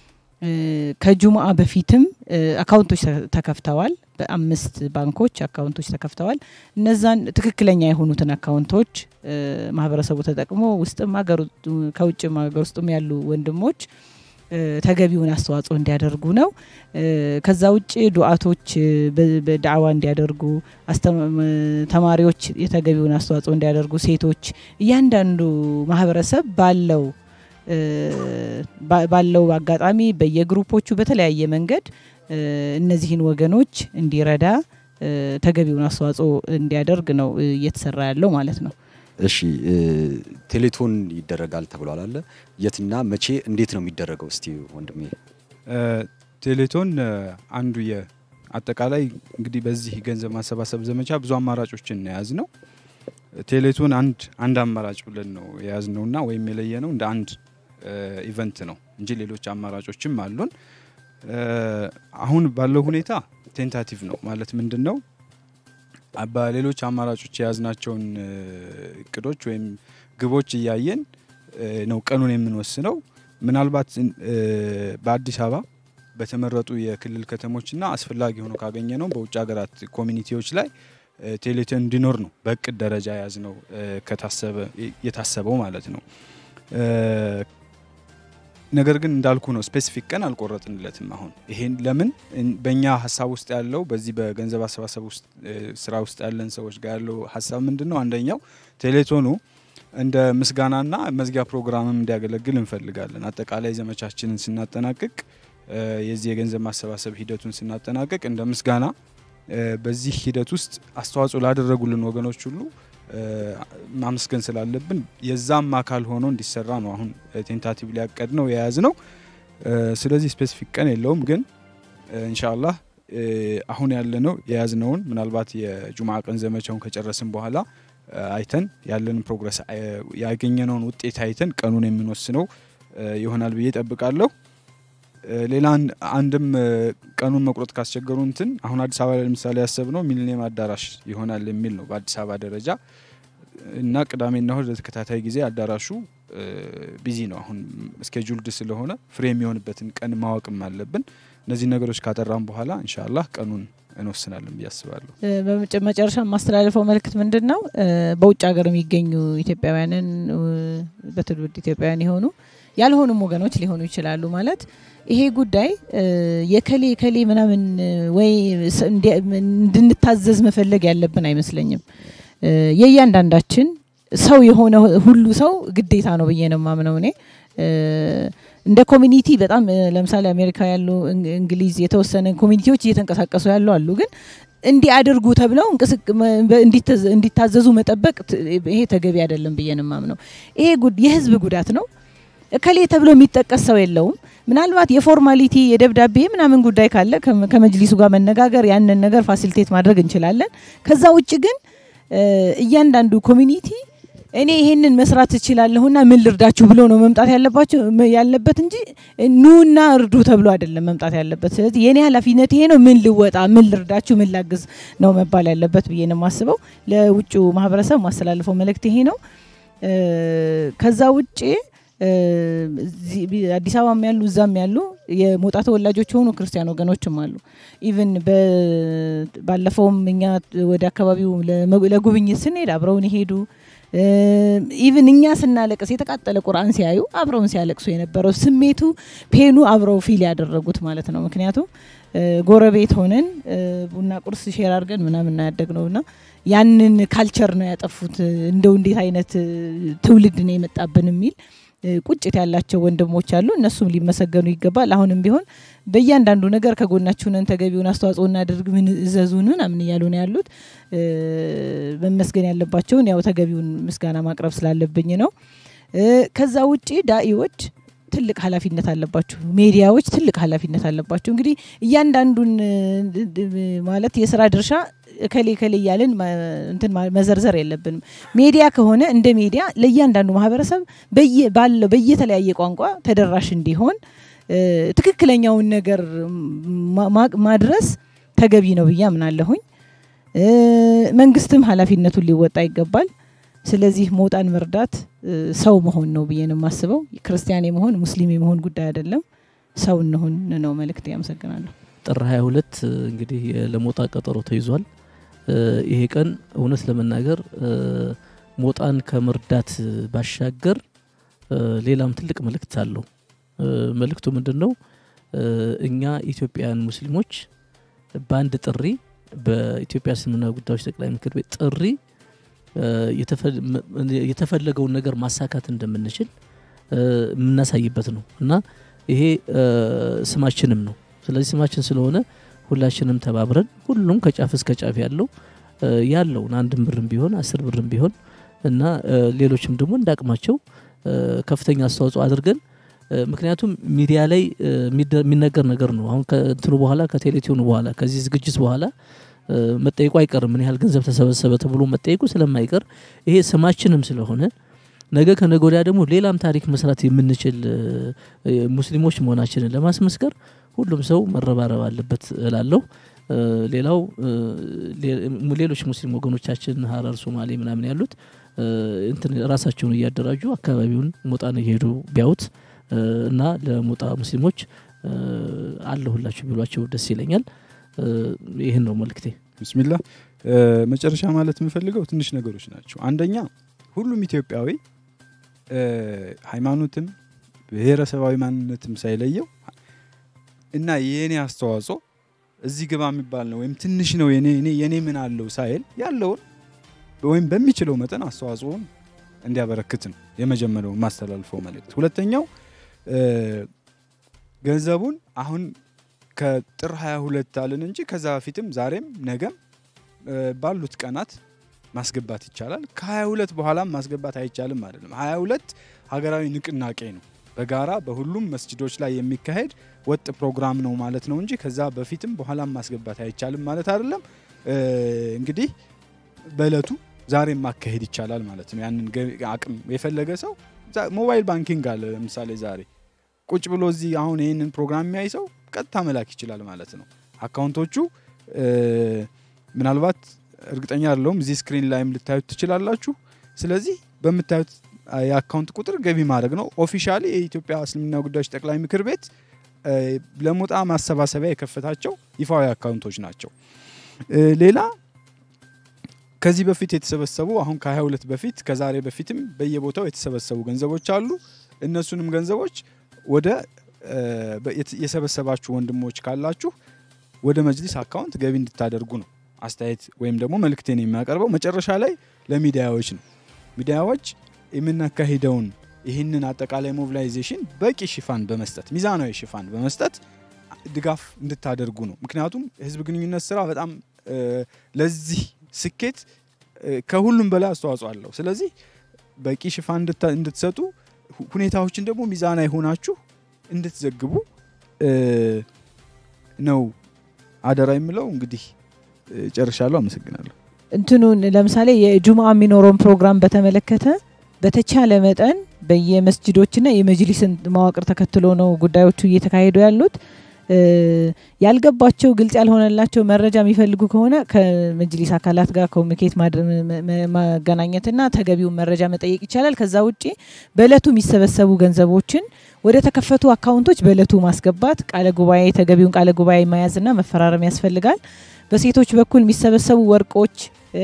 ከጁምአ በፊትም አካውንቶች ተከፍተዋል። በአምስት ባንኮች አካውንቶች ተከፍተዋል። እነዛን ትክክለኛ የሆኑትን አካውንቶች ማህበረሰቡ ተጠቅሞ ውስጥም ከውጭም ሀገር ውስጥም ያሉ ወንድሞች ተገቢውን አስተዋጽኦ እንዲያደርጉ ነው። ከዛ ውጭ ዱዓቶች በዳዕዋ እንዲያደርጉ፣ ተማሪዎች የተገቢውን አስተዋጽኦ እንዲያደርጉ፣ ሴቶች፣ እያንዳንዱ ማህበረሰብ ባለው ባለው አጋጣሚ በየግሩፖቹ በተለያየ መንገድ እነዚህን ወገኖች እንዲረዳ ተገቢውን አስተዋጽኦ እንዲያደርግ ነው እየተሰራ ያለው ማለት ነው። እሺ ቴሌቶን ይደረጋል ተብሏል አለ የትና መቼ እንዴት ነው የሚደረገው? እስቲ ወንድሜ። ቴሌቶን አንዱ የአጠቃላይ እንግዲህ በዚህ ገንዘብ ማሰባሰብ ዘመቻ ብዙ አማራጮችን የያዝ ነው። ቴሌቶን አንድ አንድ አማራጭ ብለን ነው የያዝ ነውና ወይም የለየ ነው እንደ አንድ ኢቨንት ነው እንጂ ሌሎች አማራጮችም አሉን። አሁን ባለው ሁኔታ ቴንታቲቭ ነው ማለት ምንድን ነው በሌሎች አማራጮች የያዝናቸውን እቅዶች ወይም ግቦች እያየን ነው ቀኑን የምንወስነው። ምናልባት በአዲስ አበባ በተመረጡ የክልል ከተሞችና አስፈላጊ ሆኖ ካገኘ ነው በውጭ ሀገራት ኮሚኒቲዎች ላይ ቴሌቶን እንዲኖር ነው በእቅድ ደረጃ የያዝ ነው ከታሰበ የታሰበው ማለት ነው። ነገር ግን እንዳልኩ ነው ስፔሲፊክ ቀን አልቆረጥንለትም። አሁን ይሄን ለምን በእኛ ሀሳብ ውስጥ ያለው በዚህ በገንዘብ አሰባሰብ ውስጥ ስራ ውስጥ ያለን ሰዎች ጋር ያለው ሀሳብ ምንድን ነው? አንደኛው ቴሌቶኑ እንደ ምስጋናና መዝጊያ ፕሮግራምም እንዲያገለግል እንፈልጋለን። አጠቃላይ ዘመቻችንን ስናጠናቅቅ የዚህ የገንዘብ ማሰባሰብ ሂደቱን ስናጠናቅቅ እንደ ምስጋና በዚህ ሂደት ውስጥ አስተዋጽኦ ላደረጉልን ወገኖች ሁሉ ማመስገን ስላለብን የዛም አካል ሆኖ እንዲሰራ ነው አሁን ቴንታቲቭ ሊያቀድ ነው የያዝ ነው። ስለዚህ ስፔሲፊክ ቀን የለውም፣ ግን ኢንሻአላህ አሁን ያለነው የያዝነውን ምናልባት የጁምዓ ቀን ዘመቻውን ከጨረስን በኋላ አይተን ያለንን ፕሮግረስ ያገኘነውን ውጤት አይተን ቀኑን የምንወስነው ይሆናል ብዬ ጠብቃለሁ። ሌላ አንድም ቀኑን መቁረጥ ካስቸገሩ እንትን አሁን አዲስ አበባ ላይ ለምሳሌ ያሰብነው ሚሊኒየም አዳራሽ ይሆናል የሚል ነው በአዲስ አበባ ደረጃ። እና ቅዳሜና እሁድ ለተከታታይ ጊዜ አዳራሹ ቢዚ ነው። አሁን ስኬጁልድ ስለሆነ ፍሬ የሚሆንበትን ቀን ማወቅም አለብን። እነዚህ ነገሮች ካጠራም በኋላ ኢንሻአላህ ቀኑን እንወስናለን ብዬ አስባለሁ። በመጨረሻ የማስተላልፈው መልእክት ምንድን ነው? በውጭ ሀገር የሚገኙ ኢትዮጵያውያንን በትውልድ ኢትዮጵያውያን የሆኑ ያልሆኑም ወገኖች ሊሆኑ ይችላሉ። ማለት ይሄ ጉዳይ የከሌ ከሌ ምናምን ወይ እንድንታዘዝ መፈለግ ያለብን አይመስለኝም። የእያንዳንዳችን ሰው የሆነ ሁሉ ሰው ግዴታ ነው ብዬ ነው የማምነው እኔ እንደ ኮሚኒቲ በጣም ለምሳሌ አሜሪካ ያሉ እንግሊዝ የተወሰነ ኮሚኒቲዎች እየተንቀሳቀሱ ያሉ አሉ። ግን እንዲህ አድርጉ ተብለው እንዲታዘዙ መጠበቅ ይሄ ተገቢ አይደለም ብዬ ነው የማምነው። ይሄ የህዝብ ጉዳት ነው። እከሌ ተብሎ የሚጠቀስ ሰው የለውም። ምናልባት የፎርማሊቲ የደብዳቤ ምናምን ጉዳይ ካለ ከመጅሊሱ ጋር መነጋገር ያንን ነገር ፋሲሊቴት ማድረግ እንችላለን። ከዛ ውጭ ግን እያንዳንዱ ኮሚኒቲ እኔ ይሄንን መስራት እችላለሁና ምን ልርዳችሁ ብሎ ነው መምጣት ያለባቸው ያለበት እንጂ ኑና እርዱ ተብሎ አይደለም መምጣት ያለበት። ስለዚህ የኔ ኃላፊነት ይሄ ነው፣ ምን ልወጣ፣ ምን ልርዳችሁ፣ ምን ላግዝ ነው መባል ያለበት ብዬ ነው የማስበው። ለውጭ ማህበረሰብ ማስተላልፈው መልእክት ይሄ ነው። ከዛ ውጭ አዲስ አበባም ያሉ እዛም ያሉ የሞጣ ተወላጆች የሆኑ ክርስቲያን ወገኖችም አሉ። ኢቭን ባለፈውም እኛ ወደ አካባቢው ለጉብኝት ስንሄድ አብረውን የሄዱ ኢቭን እኛ ስናለቅስ የተቃጠለ ቁርአን ሲያዩ አብረውን ሲያለቅሱ የነበረው ስሜቱ ፔኑ አብረው ፊል ያደረጉት ማለት ነው። ምክንያቱም ጎረቤት ሆነን ቡና ቁርስ ሼር አድርገን ምናምን ያደግ ነው እና ያንን ካልቸር ነው ያጠፉት። እንደው እንዴት አይነት ትውልድ ነው የመጣብን የሚል ቁጭት ያላቸው ወንድሞች አሉ። እነሱም ሊመሰገኑ ይገባል። አሁንም ቢሆን በእያንዳንዱ ነገር ከጎናችሁ ነን፣ ተገቢውን አስተዋጽኦ እናደርግ፣ ምን እዘዙን ምናምን እያሉ ነው ያሉት። መመስገን ያለባቸውን ያው ተገቢውን ምስጋና ማቅረብ ስላለብኝ ነው። ከዛ ውጪ ዳኢዎች ትልቅ ኃላፊነት አለባችሁ። ሜዲያዎች ትልቅ ኃላፊነት አለባችሁ። እንግዲህ እያንዳንዱን ማለት የስራ ድርሻ ከሌ ከሌ እያልን እንትን መዘርዘር የለብንም። ሜዲያ ከሆነ እንደ ሚዲያ ለእያንዳንዱ ማህበረሰብ ባለው በየተለያየ ቋንቋ ተደራሽ እንዲሆን ትክክለኛውን ነገር ማድረስ ተገቢ ነው ብዬ አምናለሁኝ። መንግስትም ኃላፊነቱን ሊወጣ ይገባል። ስለዚህ ሞጣን መርዳት ሰው መሆን ነው ብዬ ነው የማስበው። ክርስቲያን የመሆን ሙስሊም የመሆን ጉዳይ አይደለም። ሰው እንሆን ነው መልእክት። ያመሰግናለሁ። ጥር 22 እንግዲህ ለሞጣ ቀጠሮ ተይዟል። ይሄ ቀን እውነት ለመናገር ሞጣን ከመርዳት ባሻገር ሌላም ትልቅ መልእክት አለው። መልእክቱ ምንድን ነው? እኛ ኢትዮጵያውያን ሙስሊሞች በአንድ ጥሪ በኢትዮጵያ እስልምና ጉዳዮች ጠቅላይ ምክር ቤት ጥሪ የተፈለገውን ነገር ማሳካት እንደምንችል የምናሳይበት ነው እና ይሄ ስማችንም ነው። ስለዚህ ስማችን ስለሆነ ሁላችንም ተባብረን ሁሉም ከጫፍ እስከ ጫፍ ያለው ያለውን አንድም ብርም ቢሆን አስር ብርም ቢሆን እና ሌሎችም ደግሞ እንዳቅማቸው ከፍተኛ አስተዋጽኦ አድርገን ምክንያቱም ሚዲያ ላይ የሚነገር ነገር ነው። አሁን ከእንትኑ በኋላ ከቴሌቲዩኑ በኋላ ከዚህ ዝግጅት በኋላ መጠየቁ አይቀርም። ምን ያህል ገንዘብ ተሰበሰበ ተብሎ መጠየቁ ስለማይቀር ይሄ ስማችንም ስለሆነ ነገ ከነገ ወዲያ ደግሞ ሌላም ታሪክ መስራት የምንችል ሙስሊሞች መሆናችንን ለማስመስከር ሁሉም ሰው መረባረብ አለበት እላለሁ። ሌላው ሌሎች ሙስሊም ወገኖቻችን ሀረር፣ ሶማሌ ምናምን ያሉት እንትን ራሳቸውን እያደራጁ አካባቢውን ሞጣን እየሄዱ ቢያዩት እና ለሞጣ ሙስሊሞች አለሁላችሁ ቢሏቸው ደስ ይለኛል። ይህን ነው መልክቴ። ብስሚላ መጨረሻ ማለት የምፈልገው ትንሽ ነገሮች ናቸው። አንደኛ ሁሉም ኢትዮጵያዊ ሃይማኖትም ብሔረሰባዊ ማንነትም ሳይለየው እና የኔ አስተዋጽኦ እዚህ ግባ የሚባል ነው ወይም ትንሽ ነው የኔ ምን አለው ሳይል ያለውን ወይም በሚችለው መጠን አስተዋጽኦን እንዲያበረክት ነው የመጀመሪያው ማስተላልፈው መልእክት። ሁለተኛው ገንዘቡን አሁን ከጥር 22 አልን እንጂ ከዛ በፊትም ዛሬም ነገም ባሉት ቀናት ማስገባት ይቻላል። ከ22 በኋላም ማስገባት አይቻልም አይደለም። 22 ሀገራዊ ንቅናቄ ነው። በጋራ በሁሉም መስጅዶች ላይ የሚካሄድ ወጥ ፕሮግራም ነው ማለት ነው እንጂ ከዛ በፊትም በኋላም ማስገባት አይቻልም ማለት አይደለም። እንግዲህ በእለቱ ዛሬም ማካሄድ ይቻላል ማለት ነው። ያንን አቅም የፈለገ ሰው ሞባይል ባንኪንግ አለ። ለምሳሌ ዛሬ ቁጭ ብሎ እዚህ አሁን ይህንን ፕሮግራም የሚያይ ሰው ቀጥታ መላክ ይችላል ማለት ነው። አካውንቶቹ ምናልባት እርግጠኛ አይደለሁም እዚህ ስክሪን ላይም ልታዩት ትችላላችሁ። ስለዚህ በምታዩት የአካውንት ቁጥር ገቢ ማድረግ ነው። ኦፊሻሊ የኢትዮጵያ እስልምና ጉዳዮች ጠቅላይ ምክር ቤት ለሞጣ ማሰባሰቢያ የከፈታቸው ይፋዊ አካውንቶች ናቸው። ሌላ ከዚህ በፊት የተሰበሰቡ አሁን ከ22 በፊት ከዛሬ በፊትም በየቦታው የተሰበሰቡ ገንዘቦች አሉ። እነሱንም ገንዘቦች ወደ የሰበሰባችሁ ወንድሞች ካላችሁ ወደ መጅሊስ አካውንት ገቢ እንድታደርጉ ነው አስተያየት ወይም ደግሞ መልእክቴን የሚያቀርበው። መጨረሻ ላይ ለሚዲያዎች ነው። ሚዲያዎች የምናካሂደውን ይህንን አጠቃላይ ሞቢላይዜሽን በቂ ሽፋን በመስጠት ሚዛናዊ ሽፋን በመስጠት ድጋፍ እንድታደርጉ ነው። ምክንያቱም ህዝብ ግንኙነት ስራ በጣም ለዚህ ስኬት ከሁሉም በላይ አስተዋጽኦ አለው። ስለዚህ በቂ ሽፋን እንድትሰጡ፣ ሁኔታዎችን ደግሞ ሚዛናዊ ሆናችሁ እንድትዘግቡ ነው አደራ የምለው። እንግዲህ ጨርሻለሁ። አመሰግናለሁ። እንትኑን ለምሳሌ የጁምአ የሚኖረውን ፕሮግራም በተመለከተ በተቻለ መጠን በየመስጅዶችና የመጅሊስን መዋቅር ተከትሎ ነው ጉዳዮቹ እየተካሄዱ ያሉት። ያልገባቸው ግልጽ ያልሆነላቸው መረጃ የሚፈልጉ ከሆነ ከመጅሊስ አካላት ጋር ኮሚኒኬት ማገናኘትና ተገቢውን መረጃ መጠየቅ ይቻላል። ከዛ ውጭ በእለቱ የሚሰበሰቡ ገንዘቦችን ወደ ተከፈቱ አካውንቶች በእለቱ ማስገባት፣ ቃለ ጉባኤ ተገቢውን ቃለ ጉባኤ መያዝና መፈራረም ያስፈልጋል። በሴቶች በኩል የሚሰበሰቡ ወርቆች፣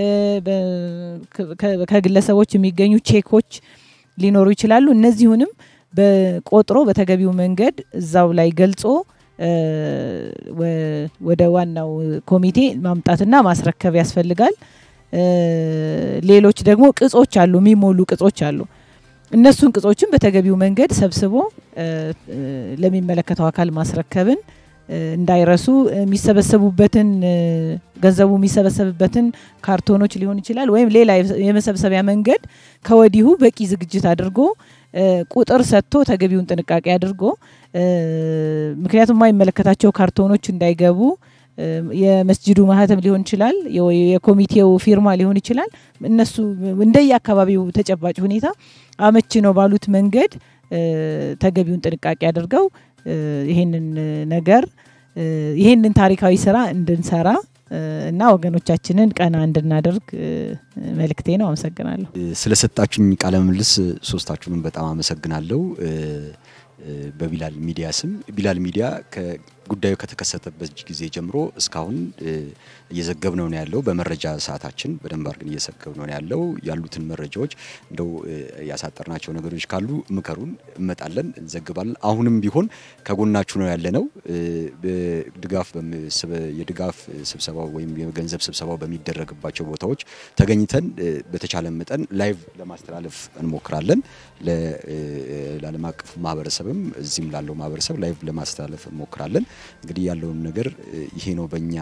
ከግለሰቦች የሚገኙ ቼኮች ሊኖሩ ይችላሉ። እነዚሁንም በቆጥሮ በተገቢው መንገድ እዛው ላይ ገልጾ ወደ ዋናው ኮሚቴ ማምጣትና ማስረከብ ያስፈልጋል። ሌሎች ደግሞ ቅጾች አሉ፣ የሚሞሉ ቅጾች አሉ። እነሱን ቅጾችን በተገቢው መንገድ ሰብስቦ ለሚመለከተው አካል ማስረከብን እንዳይረሱ የሚሰበሰቡበትን ገንዘቡ የሚሰበሰብበትን ካርቶኖች ሊሆን ይችላል ወይም ሌላ የመሰብሰቢያ መንገድ ከወዲሁ በቂ ዝግጅት አድርጎ ቁጥር ሰጥቶ ተገቢውን ጥንቃቄ አድርጎ ምክንያቱም የማይመለከታቸው ካርቶኖች እንዳይገቡ የመስጅዱ ማህተም ሊሆን ይችላል፣ የኮሚቴው ፊርማ ሊሆን ይችላል። እነሱ እንደየ አካባቢው ተጨባጭ ሁኔታ አመቺ ነው ባሉት መንገድ ተገቢውን ጥንቃቄ አድርገው ይሄንን ነገር ይሄንን ታሪካዊ ስራ እንድንሰራ እና ወገኖቻችንን ቀና እንድናደርግ መልእክቴ ነው። አመሰግናለሁ። ስለሰጣችሁኝ ቃለ ምልልስ ሶስታችሁንም በጣም አመሰግናለሁ። በቢላል ሚዲያ ስም ቢላል ሚዲያ ጉዳዩ ከተከሰተበት ጊዜ ጀምሮ እስካሁን እየዘገብነው ነው ያለው። በመረጃ ሰዓታችን በደንብ አድርገን እየዘገብነው ነው ያለው። ያሉትን መረጃዎች እንደው ያሳጠርናቸው ነገሮች ካሉ ምከሩን፣ እመጣለን፣ እንዘግባለን። አሁንም ቢሆን ከጎናችሁ ነው ያለ ነው። ድጋፍ የድጋፍ ስብሰባው ወይም የገንዘብ ስብሰባው በሚደረግባቸው ቦታዎች ተገኝተን በተቻለ መጠን ላይቭ ለማስተላለፍ እንሞክራለን። ለዓለም አቀፉ ማህበረሰብም እዚህም ላለው ማህበረሰብ ላይቭ ለማስተላለፍ እንሞክራለን። እንግዲህ ያለውን ነገር ይሄ ነው በእኛ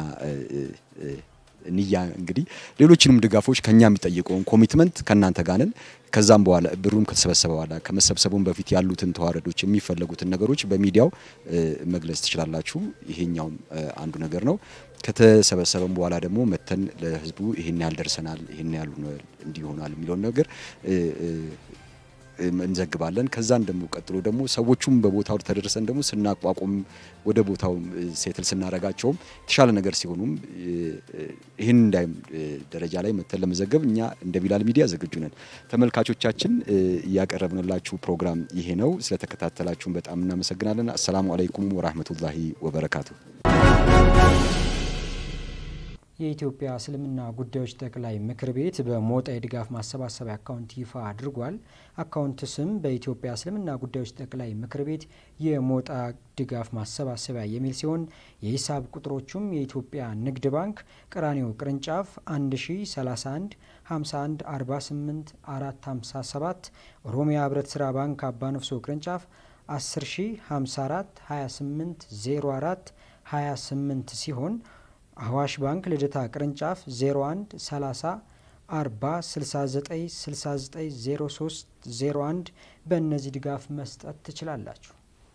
ንያ እንግዲህ ሌሎችንም ድጋፎች ከኛ የሚጠይቀውን ኮሚትመንት ከእናንተ ጋር ነን። ከዛም በኋላ ብሩም ከተሰበሰበ በኋላ ከመሰብሰቡም በፊት ያሉትን ተዋረዶች የሚፈለጉትን ነገሮች በሚዲያው መግለጽ ትችላላችሁ። ይሄኛውም አንዱ ነገር ነው። ከተሰበሰበም በኋላ ደግሞ መተን ለህዝቡ ይሄን ያህል ደርሰናል፣ ይሄን ያህል እንዲሆናል የሚለውን ነገር እንዘግባለን። ከዛን ደግሞ ቀጥሎ ደግሞ ሰዎቹም በቦታው ተደርሰን ደግሞ ስናቋቁም ወደ ቦታው ሴትል ስናረጋቸውም የተሻለ ነገር ሲሆኑም ይህን እንዳይ ደረጃ ላይ መተን ለመዘገብ እኛ እንደ ቢላል ሚዲያ ዝግጁ ነን። ተመልካቾቻችን እያቀረብንላችሁ ፕሮግራም ይሄ ነው። ስለተከታተላችሁን በጣም እናመሰግናለን። አሰላሙ አለይኩም ወራህመቱላሂ ወበረካቱ። የኢትዮጵያ እስልምና ጉዳዮች ጠቅላይ ምክር ቤት በሞጣ የድጋፍ ማሰባሰቢያ አካውንት ይፋ አድርጓል። አካውንት ስም በኢትዮጵያ እስልምና ጉዳዮች ጠቅላይ ምክር ቤት የሞጣ ድጋፍ ማሰባሰቢያ የሚል ሲሆን የሂሳብ ቁጥሮቹም የኢትዮጵያ ንግድ ባንክ ቀራኒዮ ቅርንጫፍ 1031 51 48 457 ኦሮሚያ ህብረት ስራ ባንክ አባነፍሶ ቅርንጫፍ 10054 28 04 28 ሲሆን አዋሽ ባንክ ልደታ ቅርንጫፍ 01 30 40 69 69 03 01 በእነዚህ ድጋፍ መስጠት ትችላላችሁ።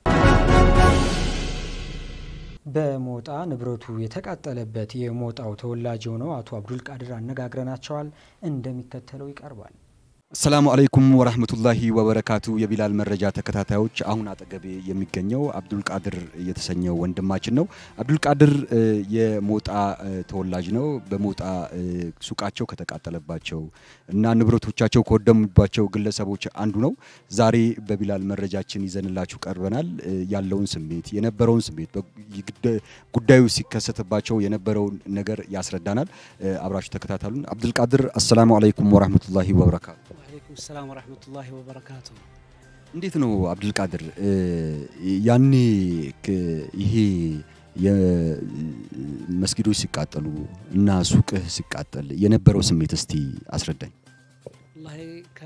በሞጣ ንብረቱ የተቃጠለበት የሞጣው ተወላጅ የሆነው አቶ አብዱል ቃድር አነጋግረናቸዋል። እንደሚከተለው ይቀርባል። አሰላሙ አለይኩም ወራህመቱላሂ ወበረካቱ። የቢላል መረጃ ተከታታዮች፣ አሁን አጠገቤ የሚገኘው አብዱልቃድር የተሰኘው ወንድማችን ነው። አብዱልቃድር የሞጣ ተወላጅ ነው። በሞጣ ሱቃቸው ከተቃጠለባቸው እና ንብረቶቻቸው ከወደሙባቸው ግለሰቦች አንዱ ነው። ዛሬ በቢላል መረጃችን ይዘንላችሁ ቀርበናል። ያለውን ስሜት የነበረውን ስሜት ጉዳዩ ሲከሰትባቸው የነበረውን ነገር ያስረዳናል። አብራችሁ ተከታተሉን። አብዱልቃድር አሰላሙ አለይኩም ወራህመቱላሂ ወበረካቱ። ወአለይኩም ሰላም ወራህመቱላሂ ወበረካቱ። እንዴት ነው አብዱልቃድር፣ ያኔ ይሄ የመስጊዶች ሲቃጠሉ እና ሱቅህ ሲቃጠል የነበረው ስሜት እስቲ አስረዳኝ። ወላሂ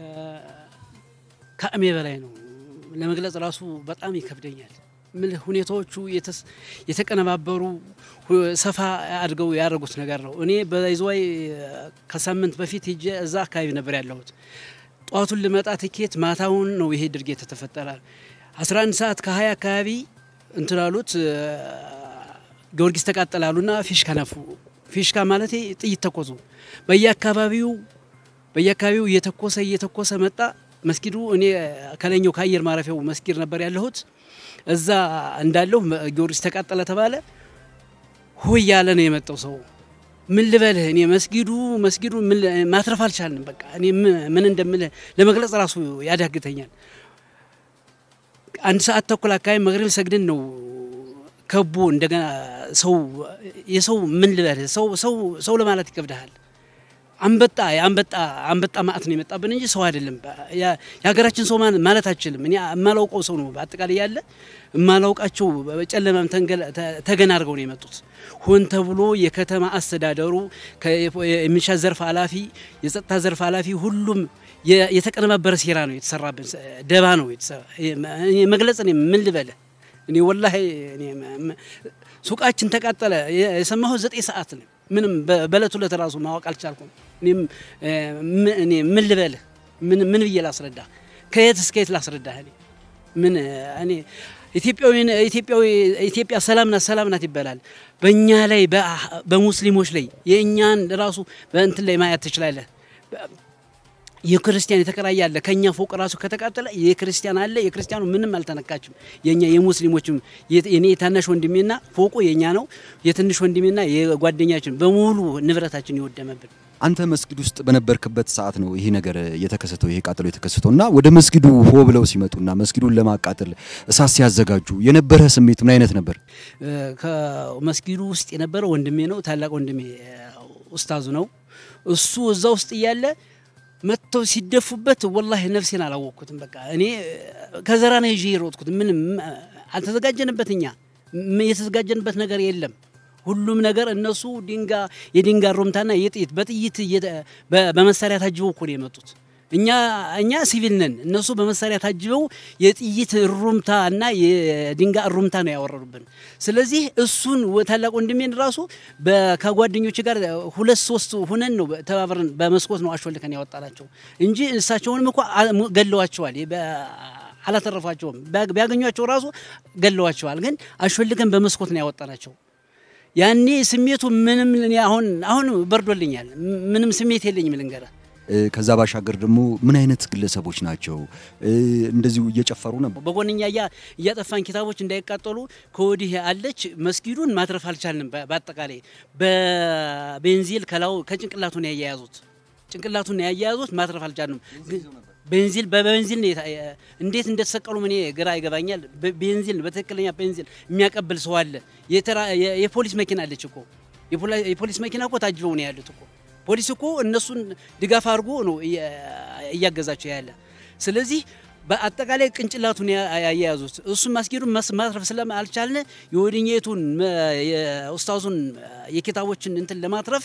ከአቅሜ በላይ ነው፣ ለመግለጽ ራሱ በጣም ይከብደኛል። ምን ሁኔታዎቹ የተቀነባበሩ ሰፋ አድርገው ያደረጉት ነገር ነው። እኔ በይዝዋይ ከሳምንት በፊት ሄጄ እዛ አካባቢ ነበር ያለሁት። ጠዋቱን ልመጣ ትኬት ማታውን ነው ይሄ ድርጊት የተፈጠረ። 11 ሰዓት ከ20 አካባቢ እንትላሉት ጊዮርጊስ ተቃጠላሉና ፊሽካ ነፉ። ፊሽካ ማለት ጥይት ተኮሱ። በየአካባቢው በየአካባቢው እየተኮሰ እየተኮሰ መጣ። መስጊዱ እኔ ከላይኛው ከአየር ማረፊያው መስጊድ ነበር ያለሁት። እዛ እንዳለሁ ጊዮርጊስ ተቃጠለ ተባለ። ሆይ ያለ ነው የመጣው ሰው። ምን ልበልህ እኔ መስጊዱ መስጊዱ ማትረፍ አልቻልንም። በቃ እኔ ምን እንደምልህ ለመግለጽ ራሱ ያዳግተኛል። አንድ ሰዓት ተኩል አካባቢ መግሪብ ሰግድን ነው ከቦ እንደገና ሰው የሰው ምን ልበልህ ሰው ሰው ሰው ለማለት ይከብድሃል። አንበጣ የአንበጣ አንበጣ ማዕት ነው የመጣብን እንጂ ሰው አይደለም። የሀገራችን ሰው ማለት አችልም። እኔ የማላውቀው ሰው ነው በአጠቃላይ ያለ የማላውቃቸው በጨለማም ተገና አድርገው ነው የመጡት። ሆን ተብሎ የከተማ አስተዳደሩ የሚሊሻ ዘርፍ ኃላፊ፣ የጸጥታ ዘርፍ ኃላፊ ሁሉም የተቀነባበረ ሴራ ነው የተሰራብን፣ ደባ ነው መግለጽ እኔ ምን ልበለ እኔ ወላሂ ሱቃችን ተቃጠለ የሰማሁት ዘጠኝ ሰዓት ነው። ምንም በእለቱ ዕለት ራሱ ማወቅ አልቻልኩም። እኔም እኔ ምን ልበልህ ምን ምን ብዬ ላስረዳ? ከየት እስከ የት ላስረዳህ? እኔ ምን እኔ ኢትዮጵያዊ ኢትዮጵያዊ ኢትዮጵያ ሰላም ናት ሰላም ናት ይባላል። በእኛ ላይ በሙስሊሞች ላይ የእኛን ራሱ በእንትን ላይ ማየት ትችላለህ። የክርስቲያን የተከራየ አለ። ከኛ ፎቅ ራሱ ከተቃጠለ የክርስቲያን አለ። የክርስቲያኑ ምንም አልተነካችም። የኛ የሙስሊሞችም የኔ የታናሽ ወንድሜና ፎቁ የኛ ነው። የትንሽ ወንድሜና የጓደኛችን በሙሉ ንብረታችን የወደመብን። አንተ መስጊድ ውስጥ በነበርክበት ሰዓት ነው ይሄ ነገር የተከሰተው፣ ይሄ ቃጠሎ የተከሰተው እና ወደ መስጊዱ ሆ ብለው ሲመጡና መስጊዱን ለማቃጠል እሳት ሲያዘጋጁ የነበረ ስሜት ምን አይነት ነበር? ከመስጊዱ ውስጥ የነበረ ወንድሜ ነው፣ ታላቅ ወንድሜ ኡስታዙ ነው። እሱ እዛ ውስጥ እያለ መጥተው ሲደፉበት ወላሂ ነፍሴን አላወቅኩትም። በቃ እኔ ከዘራ ነው ይዤ የሮጥኩት። ምንም አልተዘጋጀንበት፣ እኛ የተዘጋጀንበት ነገር የለም። ሁሉም ነገር እነሱ ድንጋ የድንጋ ሩምታና የጥይት በጥይት በመሳሪያ ታጅበው እኮ ነው የመጡት። እኛ እኛ ሲቪል ነን፣ እነሱ በመሳሪያ ታጅበው የጥይት ሩምታ እና የድንጋ ሩምታ ነው ያወረዱብን። ስለዚህ እሱን ታላቅ ወንድሜን ራሱ ከጓደኞች ጋር ሁለት ሶስት ሁነን ነው ተባብረን በመስኮት ነው አሾልከን ያወጣናቸው እንጂ እሳቸውንም እኮ ገለዋቸዋል። አላተረፏቸውም። ቢያገኟቸው ራሱ ገለዋቸዋል። ግን አሾልከን በመስኮት ነው ያወጣናቸው። ያኔ ስሜቱ ምንም አሁን አሁን በርዶልኛል። ምንም ስሜት የለኝም ልንገርህ። ከዛ ባሻገር ደግሞ ምን አይነት ግለሰቦች ናቸው? እንደዚሁ እየጨፈሩ ነበር። በጎንኛ እያጠፋን ኪታቦች እንዳይቃጠሉ ከወዲህ አለች። መስጊዱን ማትረፍ አልቻልንም። በአጠቃላይ በቤንዚል ከላው ከጭንቅላቱን ያያያዙት ጭንቅላቱን ያያያዙት ማትረፍ አልቻልንም። ቤንዚል በቤንዚል እንዴት እንደተሰቀሉ እኔ ግራ ይገባኛል። ቤንዚል በትክክለኛ ቤንዚል የሚያቀብል ሰው አለ። የፖሊስ መኪና አለች እኮ የፖሊስ መኪና እኮ ታጅበው ነው ያሉት እኮ ፖሊስ እኮ እነሱን ድጋፍ አድርጎ ነው እያገዛቸው ያለ። ስለዚህ በአጠቃላይ ቅንጭላቱን ያያያዙት እሱን ማስጌዱን ማትረፍ ስለማልቻልን የወድኘቱን የኡስታዙን የኪታቦችን እንትን ለማትረፍ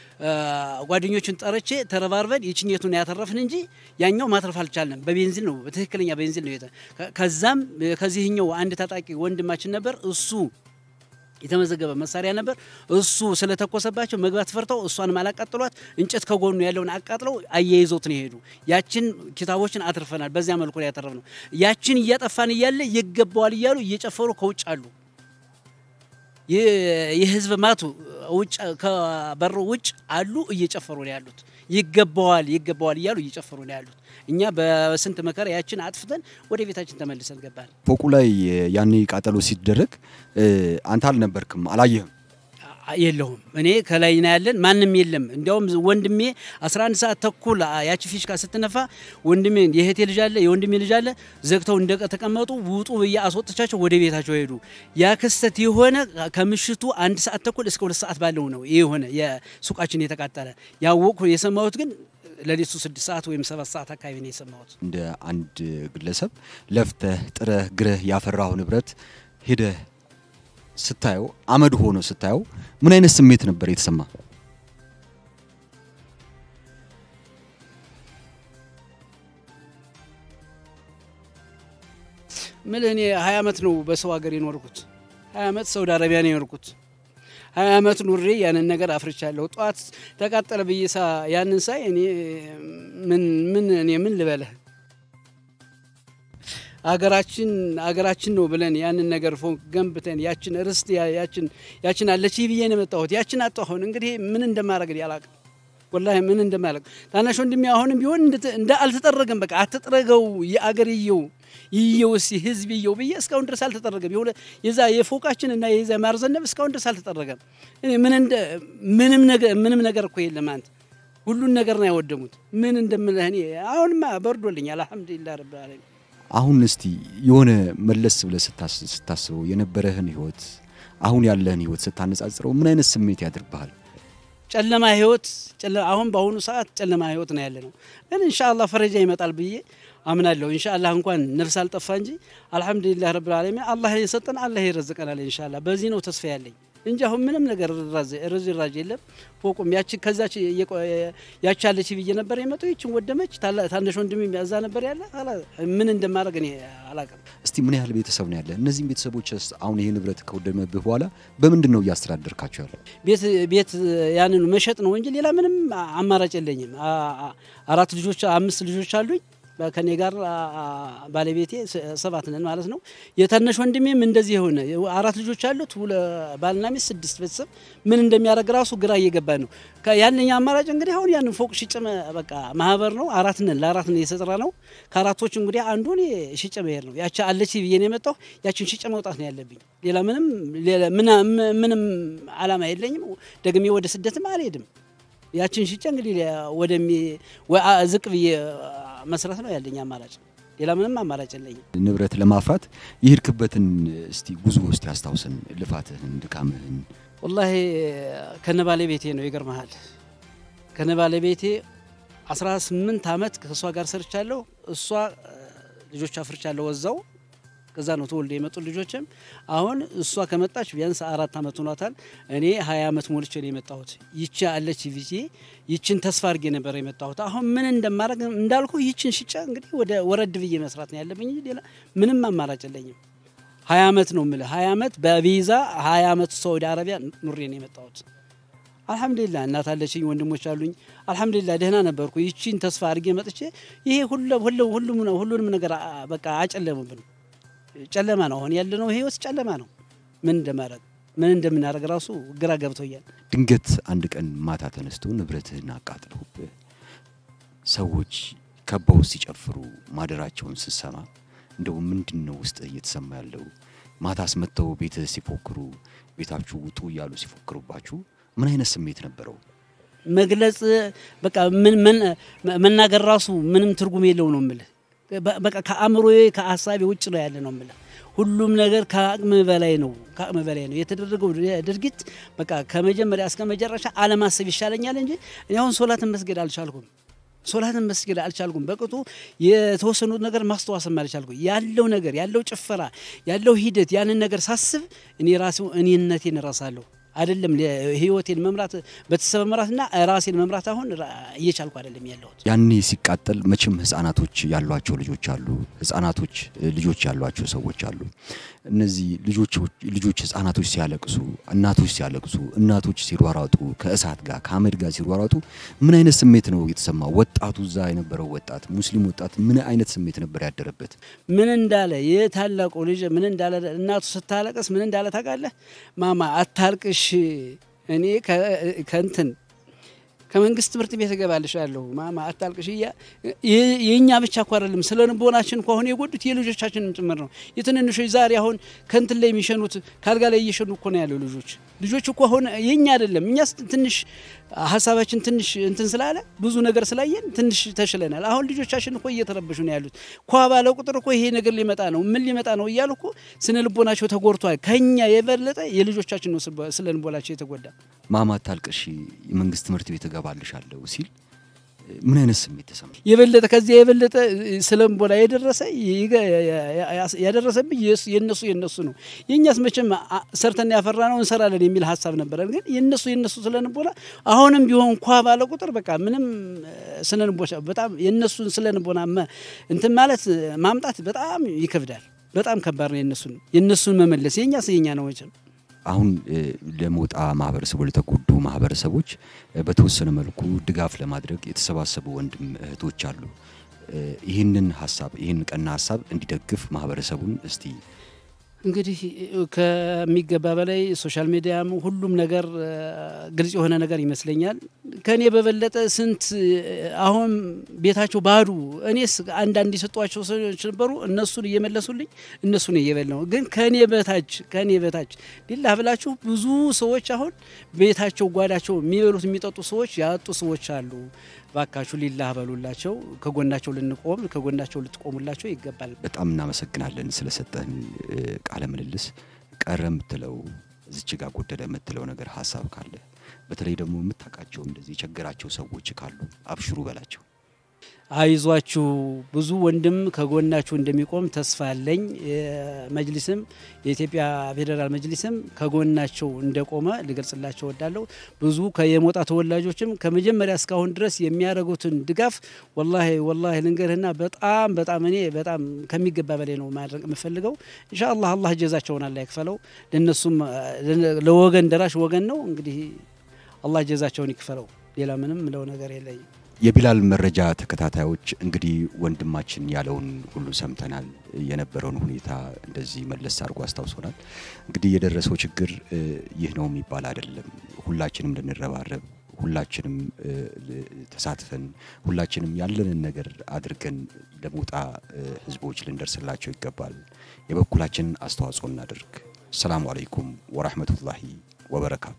ጓደኞችን ጠርቼ ተረባርበን የችኘቱን ያተረፍን እንጂ ያኛው ማትረፍ አልቻልንም። በቤንዚል ነው በትክክለኛ ቤንዚል ነው። ከዛም ከዚህኛው አንድ ታጣቂ ወንድማችን ነበር እሱ የተመዘገበ መሳሪያ ነበር። እሱ ስለተኮሰባቸው መግባት ፈርተው እሷንም አላቃጥሏት እንጨት ከጎኑ ያለውን አቃጥለው አያይዘውት ነው የሄዱ። ያችን ኪታቦችን አትርፈናል። በዚያ መልኩ ላይ ያተረፍ ነው። ያችን እያጠፋን እያለ ይገባዋል እያሉ እየጨፈሩ ከውጭ አሉ። የህዝብ ማቱ ውጭ ከበሩ ውጭ አሉ እየጨፈሩ ነው ያሉት። ይገባዋል ይገባዋል እያሉ እየጨፈሩ ነው ያሉት። እኛ በስንት መከራ ያችን አጥፍተን ወደ ቤታችን ተመልሰን ገባን። ፎቁ ላይ ያኔ ቃጠሎ ሲደረግ አንተ አልነበርክም፣ አላየህም? የለሁም እኔ ከላይ ነው ያለን፣ ማንም የለም። እንዲያውም ወንድሜ 11 ሰዓት ተኩል ያቺ ፊሽካ ስትነፋ ወንድሜ የእህቴ ልጅ አለ የወንድሜ ልጅ አለ ዘግተው እንደተቀመጡ ውጡ ብዬ አስወጥቻቸው ወደ ቤታቸው ሄዱ። ያ ክስተት የሆነ ከምሽቱ አንድ ሰዓት ተኩል እስከ ሁለት ሰዓት ባለው ነው ይህ የሆነ የሱቃችን የተቃጠለ ያወቅኩ የሰማሁት ግን ለሊቱ ስድስት ሰዓት ወይም ሰባት ሰዓት አካባቢ ነው የሰማሁት። እንደ አንድ ግለሰብ ለፍተህ ጥረህ ግረህ ያፈራው ንብረት ሄደህ ስታየው አመድ ሆኖ ስታየው ምን አይነት ስሜት ነበር የተሰማ? ምን እኔ ሀያ ዓመት ነው በሰው ሀገር የኖርኩት። ሀያ ዓመት ሳውዲ አረቢያ ነው የኖርኩት። ሀያ ዓመት ኑሬ ያንን ነገር አፍርቻለሁ። ጠዋት ተቃጠለ ብዬ ሳ ያንን ሳይ እኔ ምን ምን እኔ ምን ልበለህ አገራችን አገራችን ነው ብለን ያንን ነገር ፎቅ ገንብተን ያችን ርስት ያችን ያችን አለች ብዬ ነው የመጣሁት። ያችን አጣሁ። አሁን እንግዲህ ምን እንደማደርግ አላውቅም። ወላሂ ምን እንደማደርግ ታናሽ ወንድሜ አሁንም ቢሆን እንደ አልተጠረገም። በቃ አትጥረገው፣ የአገር ይየው ይየው እስኪ ህዝብ ይየው ብዬ እስካሁን ድረስ አልተጠረገም። የሆነ የዛ የፎቃችን እና የዛ ማርዘነብ እስካሁን ድረስ አልተጠረገም። እኔ ምን እንደ ምንም ነገር ምንም ነገር እኮ የለም። አንተ ሁሉን ነገር ነው ያወደሙት። ምን እንደምልህ እኔ አሁንማ በርዶልኛል። አልሐምዱሊላህ ረብል ዓለሚን አሁን እስቲ የሆነ መለስ ብለህ ስታስበው የነበረህን ህይወት አሁን ያለህን ህይወት ስታነጻጽረው ምን አይነት ስሜት ያድርብሃል? ጨለማ ህይወት አሁን በአሁኑ ሰዓት ጨለማ ህይወት ነው ያለ ነው። ግን ኢንሻአላህ ፈረጃ ይመጣል ብዬ አምናለሁ። ኢንሻአላህ እንኳን ነፍስ አልጠፋ እንጂ አልሐምዱሊላህ ረብል ዓለሚን አላህ የሰጠን አላህ ይረዝቀናል ኢንሻአላህ። በዚህ ነው ተስፋ ያለኝ እንጂ አሁን ምንም ነገር ርዝራዥ የለም። ፎቁም ያቺ ከዛች ያቺ አለች ብዬ ነበር የመጣው ይችን ወደመች። ታናሽ ወንድሜ እዛ ነበር ያለ ምን እንደማድረግ እኔ አላውቅም። እስቲ ምን ያህል ቤተሰብ ነው ያለ? እነዚህም ቤተሰቦች አሁን ይሄ ንብረት ከወደመብህ በኋላ በምንድን ነው እያስተዳደርካቸው ያለ? ቤት ቤት ያንን መሸጥ ነው እንጂ ሌላ ምንም አማራጭ የለኝም። አራት ልጆች አምስት ልጆች አሉኝ ከኔ ጋር ባለቤቴ ሰባት ነን ማለት ነው። የታናሽ ወንድሜም እንደዚህ የሆነ አራት ልጆች አሉት፣ ባልና ሚስት ስድስት ቤተሰብ ምን እንደሚያደርግ ራሱ ግራ እየገባ ነው። ያንኛ አማራጭ እንግዲህ አሁን ያንን ፎቅ ሽጭ በቃ ማህበር ነው አራት ነን ለአራት ነን የሰጠራ ነው። ከአራቶች እንግዲህ አንዱን ሽጭ መሄድ ነው። ያቺ አለች ብዬ ነው የመጣሁ። ያችን ሽጭ መውጣት ነው ያለብኝ። ሌላ ምንም ምንም አላማ የለኝም። ደግሜ ወደ ስደትም አልሄድም። ያችን ሽጬ እንግዲህ ወደሚ ዝቅ ብዬ መስራት ነው ያለኝ አማራጭ። ሌላ ምንም አማራጭ የለኝም። ንብረት ለማፍራት የሄድክበትን እስቲ ጉዞ ውስጥ ያስታውሰን፣ ልፋትህን፣ ድካምህን። ወላሂ ከነ ባለቤቴ ነው ይገርመሃል። ከነ ባለቤቴ 18 ዓመት ከእሷ ጋር ሰርቻለሁ። እሷ ልጆች አፍርቻለሁ ወዛው ከዛ ነው ተወልደ የመጡ ልጆችም። አሁን እሷ ከመጣች ቢያንስ አራት ዓመት ሆኗታል። እኔ ሀያ ዓመት ሞልቼ ነው የመጣሁት። ይቺ አለች ቪዜ ይችን ተስፋ አድርጌ ነበር የመጣሁት። አሁን ምን እንደማድረግ እንዳልኩ ይችን ሽጫ እንግዲህ ወደ ወረድ ብዬ መስራት ነው ያለብኝ። ሌላ ምንም አማራጭ የለኝም። ሀያ ዓመት ነው የምልህ። ሀያ ዓመት በቪዛ ሀያ ዓመት ሳውዲ አረቢያ ኑሬ ነው የመጣሁት። አልሐምዱሊላ እናት አለችኝ፣ ወንድሞች አሉኝ። አልሐምዱሊላ ደህና ነበርኩ። ይቺን ተስፋ አድርጌ መጥቼ ይሄ ሁሉንም ነገር በቃ አጨለሙብን። ጨለማ ነው አሁን ያለነው ህይወት ጨለማ ነው። ምን እንደማድረግ ምን እንደምናደርግ ራሱ ግራ ገብቶኛል። ድንገት አንድ ቀን ማታ ተነስቶ ንብረትህን አቃጥለውብህ ሰዎች ከበው ሲጨፍሩ ማደራቸውን ስትሰማ እንደው ምንድን ነው ውስጥ እየተሰማ ያለው? ማታስ መጥተው ቤትህ ሲፎክሩ ቤታችሁ ውጡ እያሉ ሲፎክሩባችሁ ምን አይነት ስሜት ነበረው? መግለጽ በቃ መናገር ራሱ ምንም ትርጉም የለው ነው የምልህ በቃ ከአእምሮዬ ከሀሳቤ ውጭ ነው ያለ ነው የምልህ። ሁሉም ነገር ከአቅም በላይ ነው፣ ከአቅም በላይ ነው የተደረገው ድርጊት። በቃ ከመጀመሪያ እስከ መጨረሻ አለማሰብ ይሻለኛል እንጂ እኔ አሁን ሶላትን መስገድ አልቻልኩም። ሶላትን መስገድ አልቻልኩም። በቅጡ የተወሰኑት ነገር ማስተዋሰም አልቻልኩም። ያለው ነገር ያለው ጭፈራ ያለው ሂደት ያንን ነገር ሳስብ እኔ ራሴው እኔነቴን እረሳለሁ። አይደለም ህይወቴን መምራት ቤተሰብ መምራትና ራሴን መምራት አሁን እየቻልኩ አይደለም ያለሁት። ያኔ ሲቃጠል መቼም ህጻናቶች ያሏቸው ልጆች አሉ፣ ህጻናቶች ልጆች ያሏቸው ሰዎች አሉ። እነዚህ ልጆች ልጆች ህጻናቶች ሲያለቅሱ፣ እናቶች ሲያለቅሱ፣ እናቶች ሲሯሯጡ፣ ከእሳት ጋር ከአመድ ጋር ሲሯሯጡ ምን አይነት ስሜት ነው የተሰማ? ወጣቱ እዛ የነበረው ወጣት ሙስሊም ወጣት ምን አይነት ስሜት ነበር ያደረበት? ምን እንዳለ የታላቁ ልጅ ምን እንዳለ እናቱ ስታለቅስ ምን እንዳለ ታውቃለህ? ማማ አታልቅሽ፣ እኔ ከእንትን ከመንግስት ትምህርት ቤት እገባልሻለሁ ማማ አታልቅሽ እያ የእኛ ብቻ እኮ አይደለም ስለ ልቦናችን እኮ አሁን የጎዱት የልጆቻችንም ጭምር ነው። የትንንሾች ዛሬ አሁን ከንትን ላይ የሚሸኑት ካልጋ ላይ እየሸኑ እኮ ነው ያለው ልጆች ልጆች እኮ አሁን የኛ አይደለም እኛ ትንሽ ሀሳባችን ትንሽ እንትን ስላለ ብዙ ነገር ስላየን ትንሽ ተሽለናል። አሁን ልጆቻችን እኮ እየተረበሹ ነው ያሉት። ኳ ባለ ቁጥር እኮ ይሄ ነገር ሊመጣ ነው ምን ሊመጣ ነው እያሉ እኮ ስነ ልቦናቸው ተጎድቷል። ከኛ የበለጠ የልጆቻችን ነው ስለ ልቦናቸው የተጎዳ። ማማ አታልቅሺ የመንግስት ትምህርት ቤት እገባልሻለሁ ሲል ምን አይነት ስሜት ተሰማ? የበለጠ ከዚያ የበለጠ ስለምቦላ የደረሰ ያደረሰብኝ የነሱ የነሱ ነው። የእኛስ መቼም ሰርተን ያፈራ ነው እንሰራለን የሚል ሀሳብ ነበረን። ግን የነሱ የነሱ ስለንቦላ አሁንም ቢሆን እንኳ ባለ ቁጥር በቃ ምንም ስለንቦላ በጣም የነሱን ስለንቦና እንትን ማለት ማምጣት በጣም ይከብዳል። በጣም ከባድ ነው። የነሱን የነሱን መመለስ የእኛስ የኛ ነው መቼም አሁን ለሞጣ ማህበረሰቡ ለተጎዱ ማህበረሰቦች በተወሰነ መልኩ ድጋፍ ለማድረግ የተሰባሰቡ ወንድም እህቶች አሉ። ይህንን ሀሳብ ይህን ቀና ሀሳብ እንዲደግፍ ማህበረሰቡን እስቲ እንግዲህ ከሚገባ በላይ ሶሻል ሚዲያም ሁሉም ነገር ግልጽ የሆነ ነገር ይመስለኛል። ከእኔ በበለጠ ስንት አሁን ቤታቸው ባዶ፣ እኔስ አንዳንድ የሰጧቸው ሰዎች ነበሩ። እነሱን እየመለሱልኝ እነሱን እየበላው ግን ከእኔ በታች ከእኔ በታች ሊላ ብላችሁ ብዙ ሰዎች አሁን ቤታቸው ጓዳቸው የሚበሉት የሚጠጡ ሰዎች ያጡ ሰዎች አሉ። ባካችሁ ሊላህ በሉላቸው። ከጎናቸው ልንቆም ከጎናቸው ልትቆሙላቸው ይገባል። በጣም እናመሰግናለን ስለሰጠን ቃለ ምልልስ። ቀረ የምትለው እዚች ጋር ጎደለ የምትለው ነገር ሀሳብ ካለ በተለይ ደግሞ የምታውቃቸው እንደዚህ የቸገራቸው ሰዎች ካሉ አብሽሩ በላቸው። አይዟችሁ ብዙ ወንድም ከጎናችሁ እንደሚቆም ተስፋ አለኝ። መጅሊስም የኢትዮጵያ ፌዴራል መጅሊስም ከጎናቸው እንደቆመ ልገልጽላቸው ወዳለሁ። ብዙ የሞጣ ተወላጆችም ከመጀመሪያ እስካሁን ድረስ የሚያደርጉትን ድጋፍ ወላሂ ወላሂ ልንገርህና በጣም በጣም እኔ በጣም ከሚገባ በላይ ነው ማድረግ የምፈልገው። ኢንሻአላህ አላህ ጀዛቸውን አላህ ይክፈለው። ለነሱም ለወገን ደራሽ ወገን ነው። እንግዲህ አላህ ጀዛቸውን ይክፈለው። ሌላ ምንም ምለው ነገር የለኝም። የቢላል መረጃ ተከታታዮች እንግዲህ ወንድማችን ያለውን ሁሉ ሰምተናል። የነበረውን ሁኔታ እንደዚህ መለስ አድርጎ አስታውሶናል። እንግዲህ የደረሰው ችግር ይህ ነው የሚባል አይደለም። ሁላችንም ልንረባረብ፣ ሁላችንም ተሳትፈን፣ ሁላችንም ያለንን ነገር አድርገን ለሞጣ ህዝቦች ልንደርስላቸው ይገባል። የበኩላችንን አስተዋጽኦ እናድርግ። ሰላሙ አለይኩም ወራህመቱላሂ ወበረካቱ።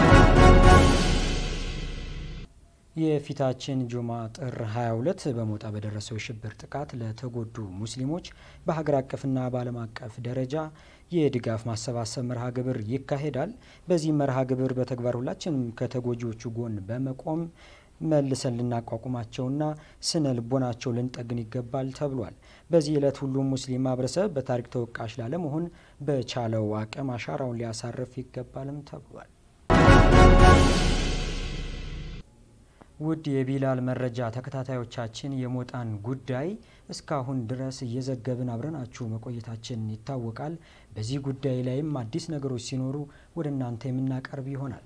የፊታችን ጁማ ጥር 22 በሞጣ በደረሰው የሽብር ጥቃት ለተጎዱ ሙስሊሞች በሀገር አቀፍና በዓለም አቀፍ ደረጃ የድጋፍ ማሰባሰብ መርሃ ግብር ይካሄዳል። በዚህ መርሃ ግብር በተግባር ሁላችንም ከተጎጂዎቹ ጎን በመቆም መልሰን ልናቋቁማቸውና ስነ ልቦናቸው ልንጠግን ይገባል ተብሏል። በዚህ ዕለት ሁሉም ሙስሊም ማህበረሰብ በታሪክ ተወቃሽ ላለመሆን በቻለው አቅም አሻራውን ሊያሳርፍ ይገባልም ተብሏል። ውድ የቢላል መረጃ ተከታታዮቻችን የሞጣን ጉዳይ እስካሁን ድረስ እየዘገብን አብረናችሁ መቆየታችን ይታወቃል። በዚህ ጉዳይ ላይም አዲስ ነገሮች ሲኖሩ ወደ እናንተ የምናቀርብ ይሆናል።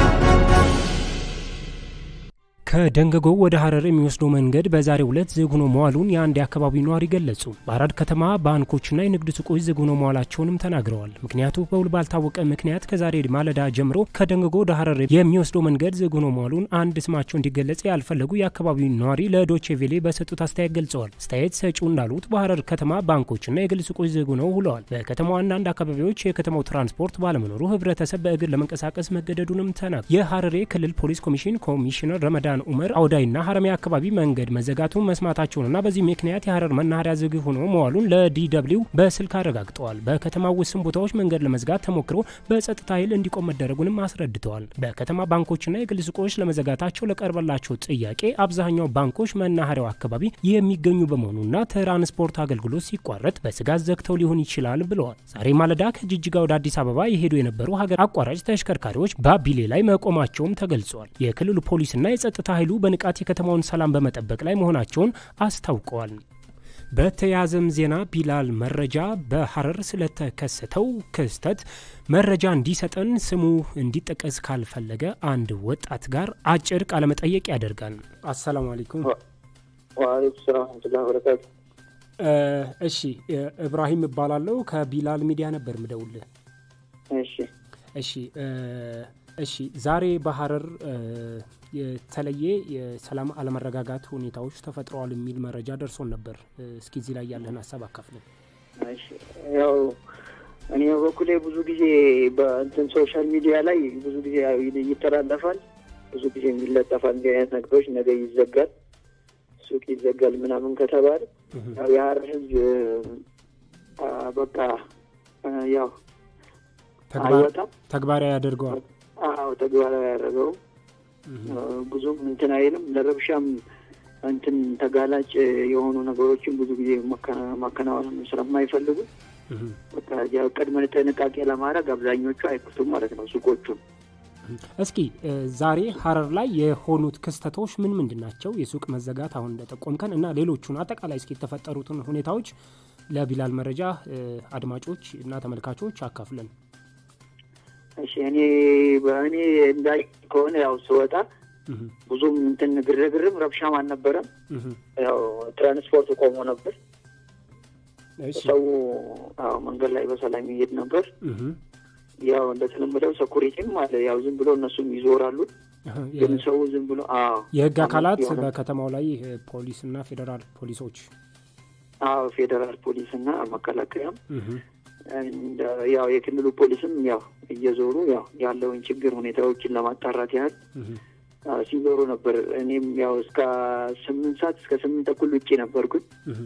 ከደንገጎ ወደ ሀረር የሚወስደው መንገድ በዛሬው ዕለት ዝግ ሆኖ መዋሉን የአንድ የአካባቢው ነዋሪ ገለጹ። በአራድ ከተማ ባንኮችና የንግድ ሱቆች ዝግ ሆኖ መዋላቸውንም ተናግረዋል። ምክንያቱ በውል ባልታወቀ ምክንያት ከዛሬ ማለዳ ጀምሮ ከደንገጎ ወደ ሀረር የሚወስደው መንገድ ዝግ ሆኖ መዋሉን አንድ ስማቸው እንዲገለጽ ያልፈለጉ የአካባቢው ነዋሪ ለዶቼ ቬሌ በሰጡት አስተያየት ገልጸዋል። አስተያየት ሰጪው እንዳሉት በሀረር ከተማ ባንኮችና የግል ሱቆች ዝግ ሆነው ውለዋል። በከተማው አንዳንድ አካባቢዎች የከተማው ትራንስፖርት ባለመኖሩ ህብረተሰብ በእግር ለመንቀሳቀስ መገደዱንም ተናግረዋል። የሀረሬ ክልል ፖሊስ ኮሚሽን ኮሚሽነር ረመዳን ኡመር አውዳይና ሀረሚያ አካባቢ መንገድ መዘጋቱን መስማታቸውንና በዚህ ምክንያት የሀረር መናኸሪያ ዝግ ሆኖ መዋሉን ለዲደብሊው በስልክ አረጋግጠዋል። በከተማው ውስን ቦታዎች መንገድ ለመዝጋት ተሞክሮ በጸጥታ ኃይል እንዲቆም መደረጉንም አስረድተዋል። በከተማ ባንኮችና የግል ሱቆች ለመዘጋታቸው ለቀረበላቸው ጥያቄ አብዛኛው ባንኮች መናኸሪያው አካባቢ የሚገኙ በመሆኑና ትራንስፖርት አገልግሎት ሲቋረጥ በስጋት ዘግተው ሊሆን ይችላል ብለዋል። ዛሬ ማለዳ ከጅጅጋ ወደ አዲስ አበባ የሄዱ የነበሩ ሀገር አቋራጭ ተሽከርካሪዎች ባቢሌ ላይ መቆማቸውም ተገልጿል። የክልሉ ፖሊስና የጸጥታ ኃይሉ በንቃት የከተማውን ሰላም በመጠበቅ ላይ መሆናቸውን አስታውቀዋል። በተያያዘም ዜና ቢላል መረጃ በሀረር ስለተከሰተው ክስተት መረጃ እንዲሰጠን ስሙ እንዲጠቀስ ካልፈለገ አንድ ወጣት ጋር አጭር ቃለመጠየቅ ያደርጋል። አሰላሙ አለይኩም። ወአለይኩም ሰላም ወረህመቱላሂ ወበረካቱ። እሺ እብራሂም እባላለሁ ከቢላል ሚዲያ ነበር ምደውልህ። እሺ እሺ እሺ ዛሬ በሀረር የተለየ የሰላም አለመረጋጋት ሁኔታዎች ተፈጥረዋል የሚል መረጃ ደርሶን ነበር። እስኪ እዚህ ላይ ያለህን ሀሳብ አካፍልን። ያው እኔ በበኩሌ ብዙ ጊዜ በእንትን ሶሻል ሚዲያ ላይ ብዙ ጊዜ ይተላለፋል፣ ብዙ ጊዜ የሚለጠፋል እንዲህ አይነት ነገሮች ነገ ይዘጋል፣ ሱቅ ይዘጋል ምናምን ከተባለ ያው የሀረር ህዝብ በቃ ያው አይወጣም፣ ተግባራዊ ያደርገዋል። አዎ ተግባራዊ ያደረገው ብዙም እንትን አይልም። ለረብሻም እንትን ተጋላጭ የሆኑ ነገሮችን ብዙ ጊዜ ማከናወን ስለማይፈልጉ በቃ ቅድመ ጥንቃቄ ለማድረግ አብዛኞቹ አይክፍቱም ማለት ነው ሱቆቹን። እስኪ ዛሬ ሀረር ላይ የሆኑት ክስተቶች ምን ምንድን ናቸው? የሱቅ መዘጋት አሁን እንደጠቆምከን እና ሌሎቹን አጠቃላይ እስኪ የተፈጠሩትን ሁኔታዎች ለቢላል መረጃ አድማጮች እና ተመልካቾች አካፍለን። እሺ እኔ በእኔ እንዳይ ከሆነ ያው ስወጣ ብዙም እንትን ግርግርም ረብሻም አልነበረም። ያው ትራንስፖርት ቆሞ ነበር። ሰው መንገድ ላይ በሰላም ይሄድ ነበር። ያው እንደተለመደው ሰኩሪቲም አለ። ያው ዝም ብሎ እነሱም ይዞራሉ። ግን ሰው ዝም ብሎ የህግ አካላት በከተማው ላይ ፖሊስ እና ፌዴራል ፖሊሶች አዎ ፌዴራል ፖሊስ እና መከላከያም ያው የክልሉ ፖሊስም ያው እየዞሩ ያው ያለውን ችግር ሁኔታዎችን ለማጣራት ያህል ሲዞሩ ነበር። እኔም ያው እስከ ስምንት ሰዓት እስከ ስምንት ተኩል ውጭ ነበርኩኝ።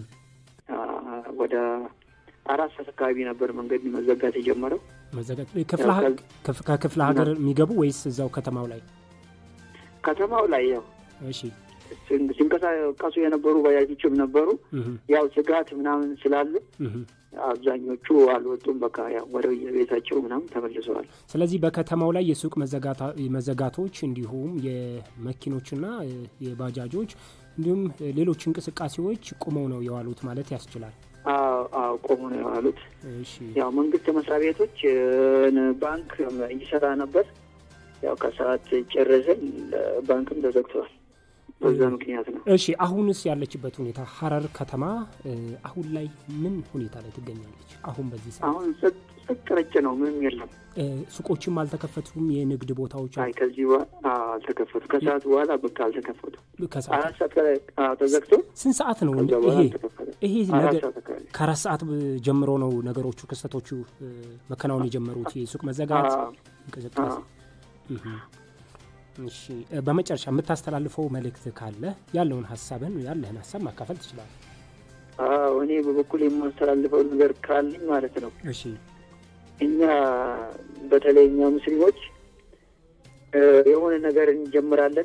ወደ አራት ሰዓት አካባቢ ነበር መንገድ መዘጋት የጀመረው። መዘጋት ከክፍለ ሀገር የሚገቡ ወይስ እዛው ከተማው ላይ? ከተማው ላይ ያው እሺ ሲንቀሳቀሱ የነበሩ ባጃጆችም ነበሩ። ያው ስጋት ምናምን ስላሉ አብዛኞቹ አልወጡም። በቃ ያው ወደ የቤታቸው ምናምን ተመልሰዋል። ስለዚህ በከተማው ላይ የሱቅ መዘጋቶች እንዲሁም የመኪኖችና የባጃጆች እንዲሁም ሌሎች እንቅስቃሴዎች ቁመው ነው የዋሉት ማለት ያስችላል። አዎ ቆሞ ነው የዋሉት። ያው መንግስት መስሪያ ቤቶች፣ ባንክ ይሰራ ነበር። ያው ከሰዓት ጨረስን፣ ባንክም ተዘግተዋል። በዛ ምክንያት ነው። እሺ አሁንስ ያለችበት ሁኔታ ሀረር ከተማ አሁን ላይ ምን ሁኔታ ላይ ትገኛለች? አሁን በዚህ ሰዓት አሁን ጸጥ ረጭ ነው፣ ምንም የለም። ሱቆችም አልተከፈቱም። የንግድ ቦታዎች አይ ከዚህ በኋላ አልተከፈቱ። ከሰዓት በኋላ በቃ አልተከፈቱ። አራት ሰዓት ተዘግቶ ስንት ሰዓት ነው ይሄ ይሄ ነገር? ከአራት ሰዓት ጀምሮ ነው ነገሮቹ ክስተቶቹ መከናወን የጀመሩት የሱቅ መዘጋት እንቅስቃሴ እሺ በመጨረሻ የምታስተላልፈው መልእክት ካለ ያለውን ሀሳብን ያለህን ሀሳብ ማካፈል ትችላለህ። አዎ እኔ በበኩል የማስተላልፈው ነገር ካለኝ ማለት ነው። እሺ እኛ በተለይ እኛ ሙስሊሞች የሆነ ነገር እንጀምራለን፣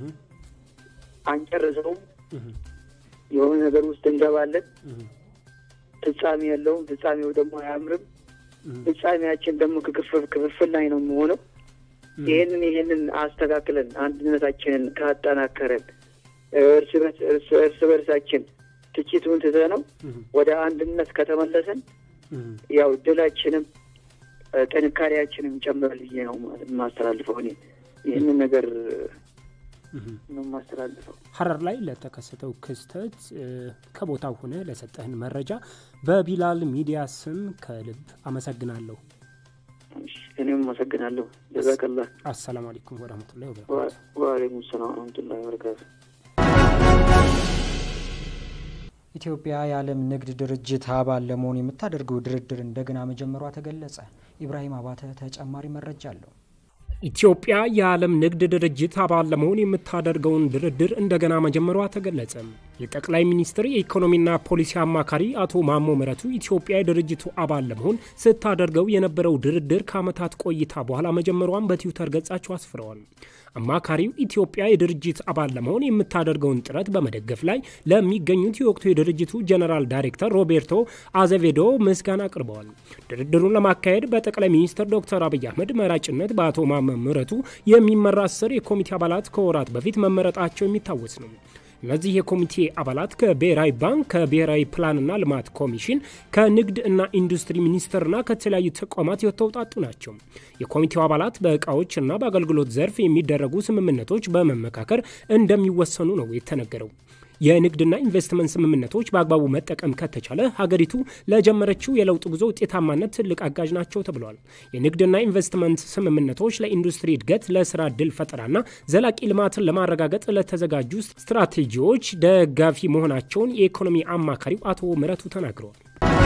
አንጨርሰውም። የሆነ ነገር ውስጥ እንገባለን፣ ፍጻሜ የለውም። ፍጻሜው ደግሞ አያምርም። ፍጻሜያችን ደግሞ ክፍፍል ላይ ነው የሚሆነው። ይህንን ይህንን አስተካክለን አንድነታችንን ካጠናከረን እርስ በርሳችን ትችቱን ትተነው ወደ አንድነት ከተመለሰን ያው ድላችንም ጥንካሬያችንም ጨምራል ብዬ ነው የማስተላልፈው። እኔ ይህንን ነገር ነው የማስተላልፈው። ሀረር ላይ ለተከሰተው ክስተት ከቦታው ሆነ ለሰጠህን መረጃ በቢላል ሚዲያ ስም ከልብ አመሰግናለሁ። እኔም አመሰግናለሁ። ጀዛከላ። አሰላሙ አለይኩም ወረህመቱላሂ ወበረካቱ። ወአለይኩም ሰላም ወረህመቱላሂ ወበረካቱ። ኢትዮጵያ የዓለም ንግድ ድርጅት አባል ለመሆን የምታደርገው ድርድር እንደገና መጀመሯ ተገለጸ። ኢብራሂም አባተ ተጨማሪ መረጃ አለው። ኢትዮጵያ የዓለም ንግድ ድርጅት አባል ለመሆን የምታደርገውን ድርድር እንደገና መጀመሯ ተገለጸ። የጠቅላይ ሚኒስትር የኢኮኖሚና ፖሊሲ አማካሪ አቶ ማሞ ምህረቱ ኢትዮጵያ የድርጅቱ አባል ለመሆን ስታደርገው የነበረው ድርድር ከዓመታት ቆይታ በኋላ መጀመሯን በትዊተር ገጻቸው አስፍረዋል። አማካሪው ኢትዮጵያ የድርጅት አባል ለመሆን የምታደርገውን ጥረት በመደገፍ ላይ ለሚገኙት የወቅቱ የድርጅቱ ጀነራል ዳይሬክተር ሮቤርቶ አዘቬዶ ምስጋና አቅርበዋል። ድርድሩን ለማካሄድ በጠቅላይ ሚኒስትር ዶክተር አብይ አህመድ መራጭነት በአቶ ማሞ ምህረቱ የሚመራ አስር የኮሚቴ አባላት ከወራት በፊት መመረጣቸው የሚታወስ ነው። እነዚህ የኮሚቴ አባላት ከብሔራዊ ባንክ፣ ከብሔራዊ ፕላንና ልማት ኮሚሽን፣ ከንግድ እና ኢንዱስትሪ ሚኒስቴርና ከተለያዩ ተቋማት የተውጣጡ ናቸው። የኮሚቴው አባላት በእቃዎች እና በአገልግሎት ዘርፍ የሚደረጉ ስምምነቶች በመመካከር እንደሚወሰኑ ነው የተነገረው። የንግድና ኢንቨስትመንት ስምምነቶች በአግባቡ መጠቀም ከተቻለ ሀገሪቱ ለጀመረችው የለውጥ ጉዞ ውጤታማነት ትልቅ አጋዥ ናቸው ተብሏል። የንግድና ኢንቨስትመንት ስምምነቶች ለኢንዱስትሪ እድገት፣ ለስራ እድል ፈጠራና ዘላቂ ልማትን ለማረጋገጥ ለተዘጋጁ ስትራቴጂዎች ደጋፊ መሆናቸውን የኢኮኖሚ አማካሪው አቶ ምረቱ ተናግረዋል።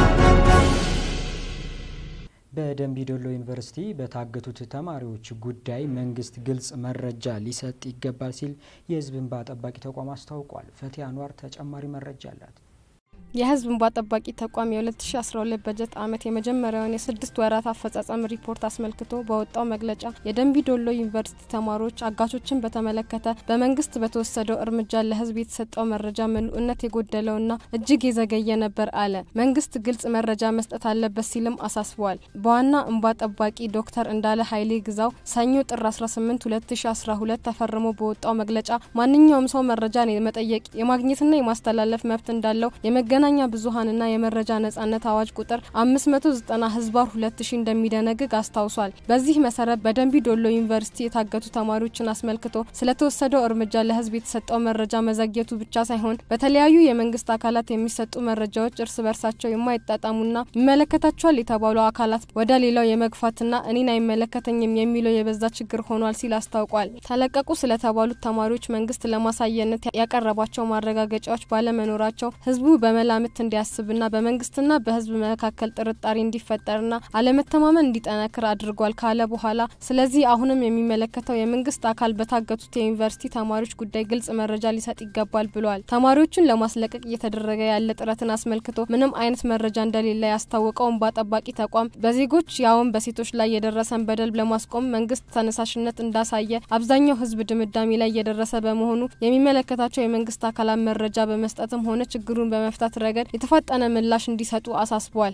በደንቢዶሎ ዩኒቨርሲቲ በታገቱት ተማሪዎች ጉዳይ መንግስት ግልጽ መረጃ ሊሰጥ ይገባል ሲል የሕዝብ እንባ ጠባቂ ተቋም አስታውቋል። ፈቲያ አንዋር ተጨማሪ መረጃ አላት። የህዝብ እንባ ጠባቂ ተቋም የ2012 በጀት ዓመት የመጀመሪያውን የስድስት ወራት አፈጻጸም ሪፖርት አስመልክቶ በወጣው መግለጫ የደንቢ ዶሎ ዩኒቨርሲቲ ተማሪዎች አጋቾችን በተመለከተ በመንግስት በተወሰደው እርምጃ ለህዝብ የተሰጠው መረጃ ምሉዕነት የጎደለውና እጅግ የዘገየ ነበር አለ። መንግስት ግልጽ መረጃ መስጠት አለበት ሲልም አሳስበዋል። በዋና እንባ ጠባቂ ዶክተር እንዳለ ኃይሌ ግዛው ሰኞ ጥር 18 2012 ተፈርሞ በወጣው መግለጫ ማንኛውም ሰው መረጃን የመጠየቅ የማግኘትና የማስተላለፍ መብት እንዳለው የመገ የመገናኛ ብዙኃንና የመረጃ ነጻነት አዋጅ ቁጥር 590 ህዝባር 2000 እንደሚደነግግ አስታውሷል። በዚህ መሰረት በደንቢ ዶሎ ዩኒቨርሲቲ የታገቱ ተማሪዎችን አስመልክቶ ስለተወሰደው እርምጃ ለህዝብ የተሰጠው መረጃ መዘግየቱ ብቻ ሳይሆን በተለያዩ የመንግስት አካላት የሚሰጡ መረጃዎች እርስ በርሳቸው የማይጣጣሙና ይመለከታቸዋል የተባሉ አካላት ወደ ሌላው የመግፋትና እኔን አይመለከተኝም የሚለው የበዛ ችግር ሆኗል ሲል አስታውቋል። ተለቀቁ ስለተባሉት ተማሪዎች መንግስት ለማሳየነት ያቀረባቸው ማረጋገጫዎች ባለመኖራቸው ህዝቡ በመላ ምት እንዲያስብና በመንግስትና በህዝብ መካከል ጥርጣሬ እንዲፈጠርና አለመተማመን እንዲጠነክር አድርጓል ካለ በኋላ ስለዚህ አሁንም የሚመለከተው የመንግስት አካል በታገቱት የዩኒቨርሲቲ ተማሪዎች ጉዳይ ግልጽ መረጃ ሊሰጥ ይገባል ብሏል። ተማሪዎቹን ለማስለቀቅ እየተደረገ ያለ ጥረትን አስመልክቶ ምንም አይነት መረጃ እንደሌለ ያስታወቀው እንባ ጠባቂ ተቋም በዜጎች ያውም በሴቶች ላይ የደረሰን በደል ለማስቆም መንግስት ተነሳሽነት እንዳሳየ አብዛኛው ህዝብ ድምዳሜ ላይ እየደረሰ በመሆኑ የሚመለከታቸው የመንግስት አካላት መረጃ በመስጠትም ሆነ ችግሩን በመፍታት ረገድ የተፋጠነ ምላሽ እንዲሰጡ አሳስቧል።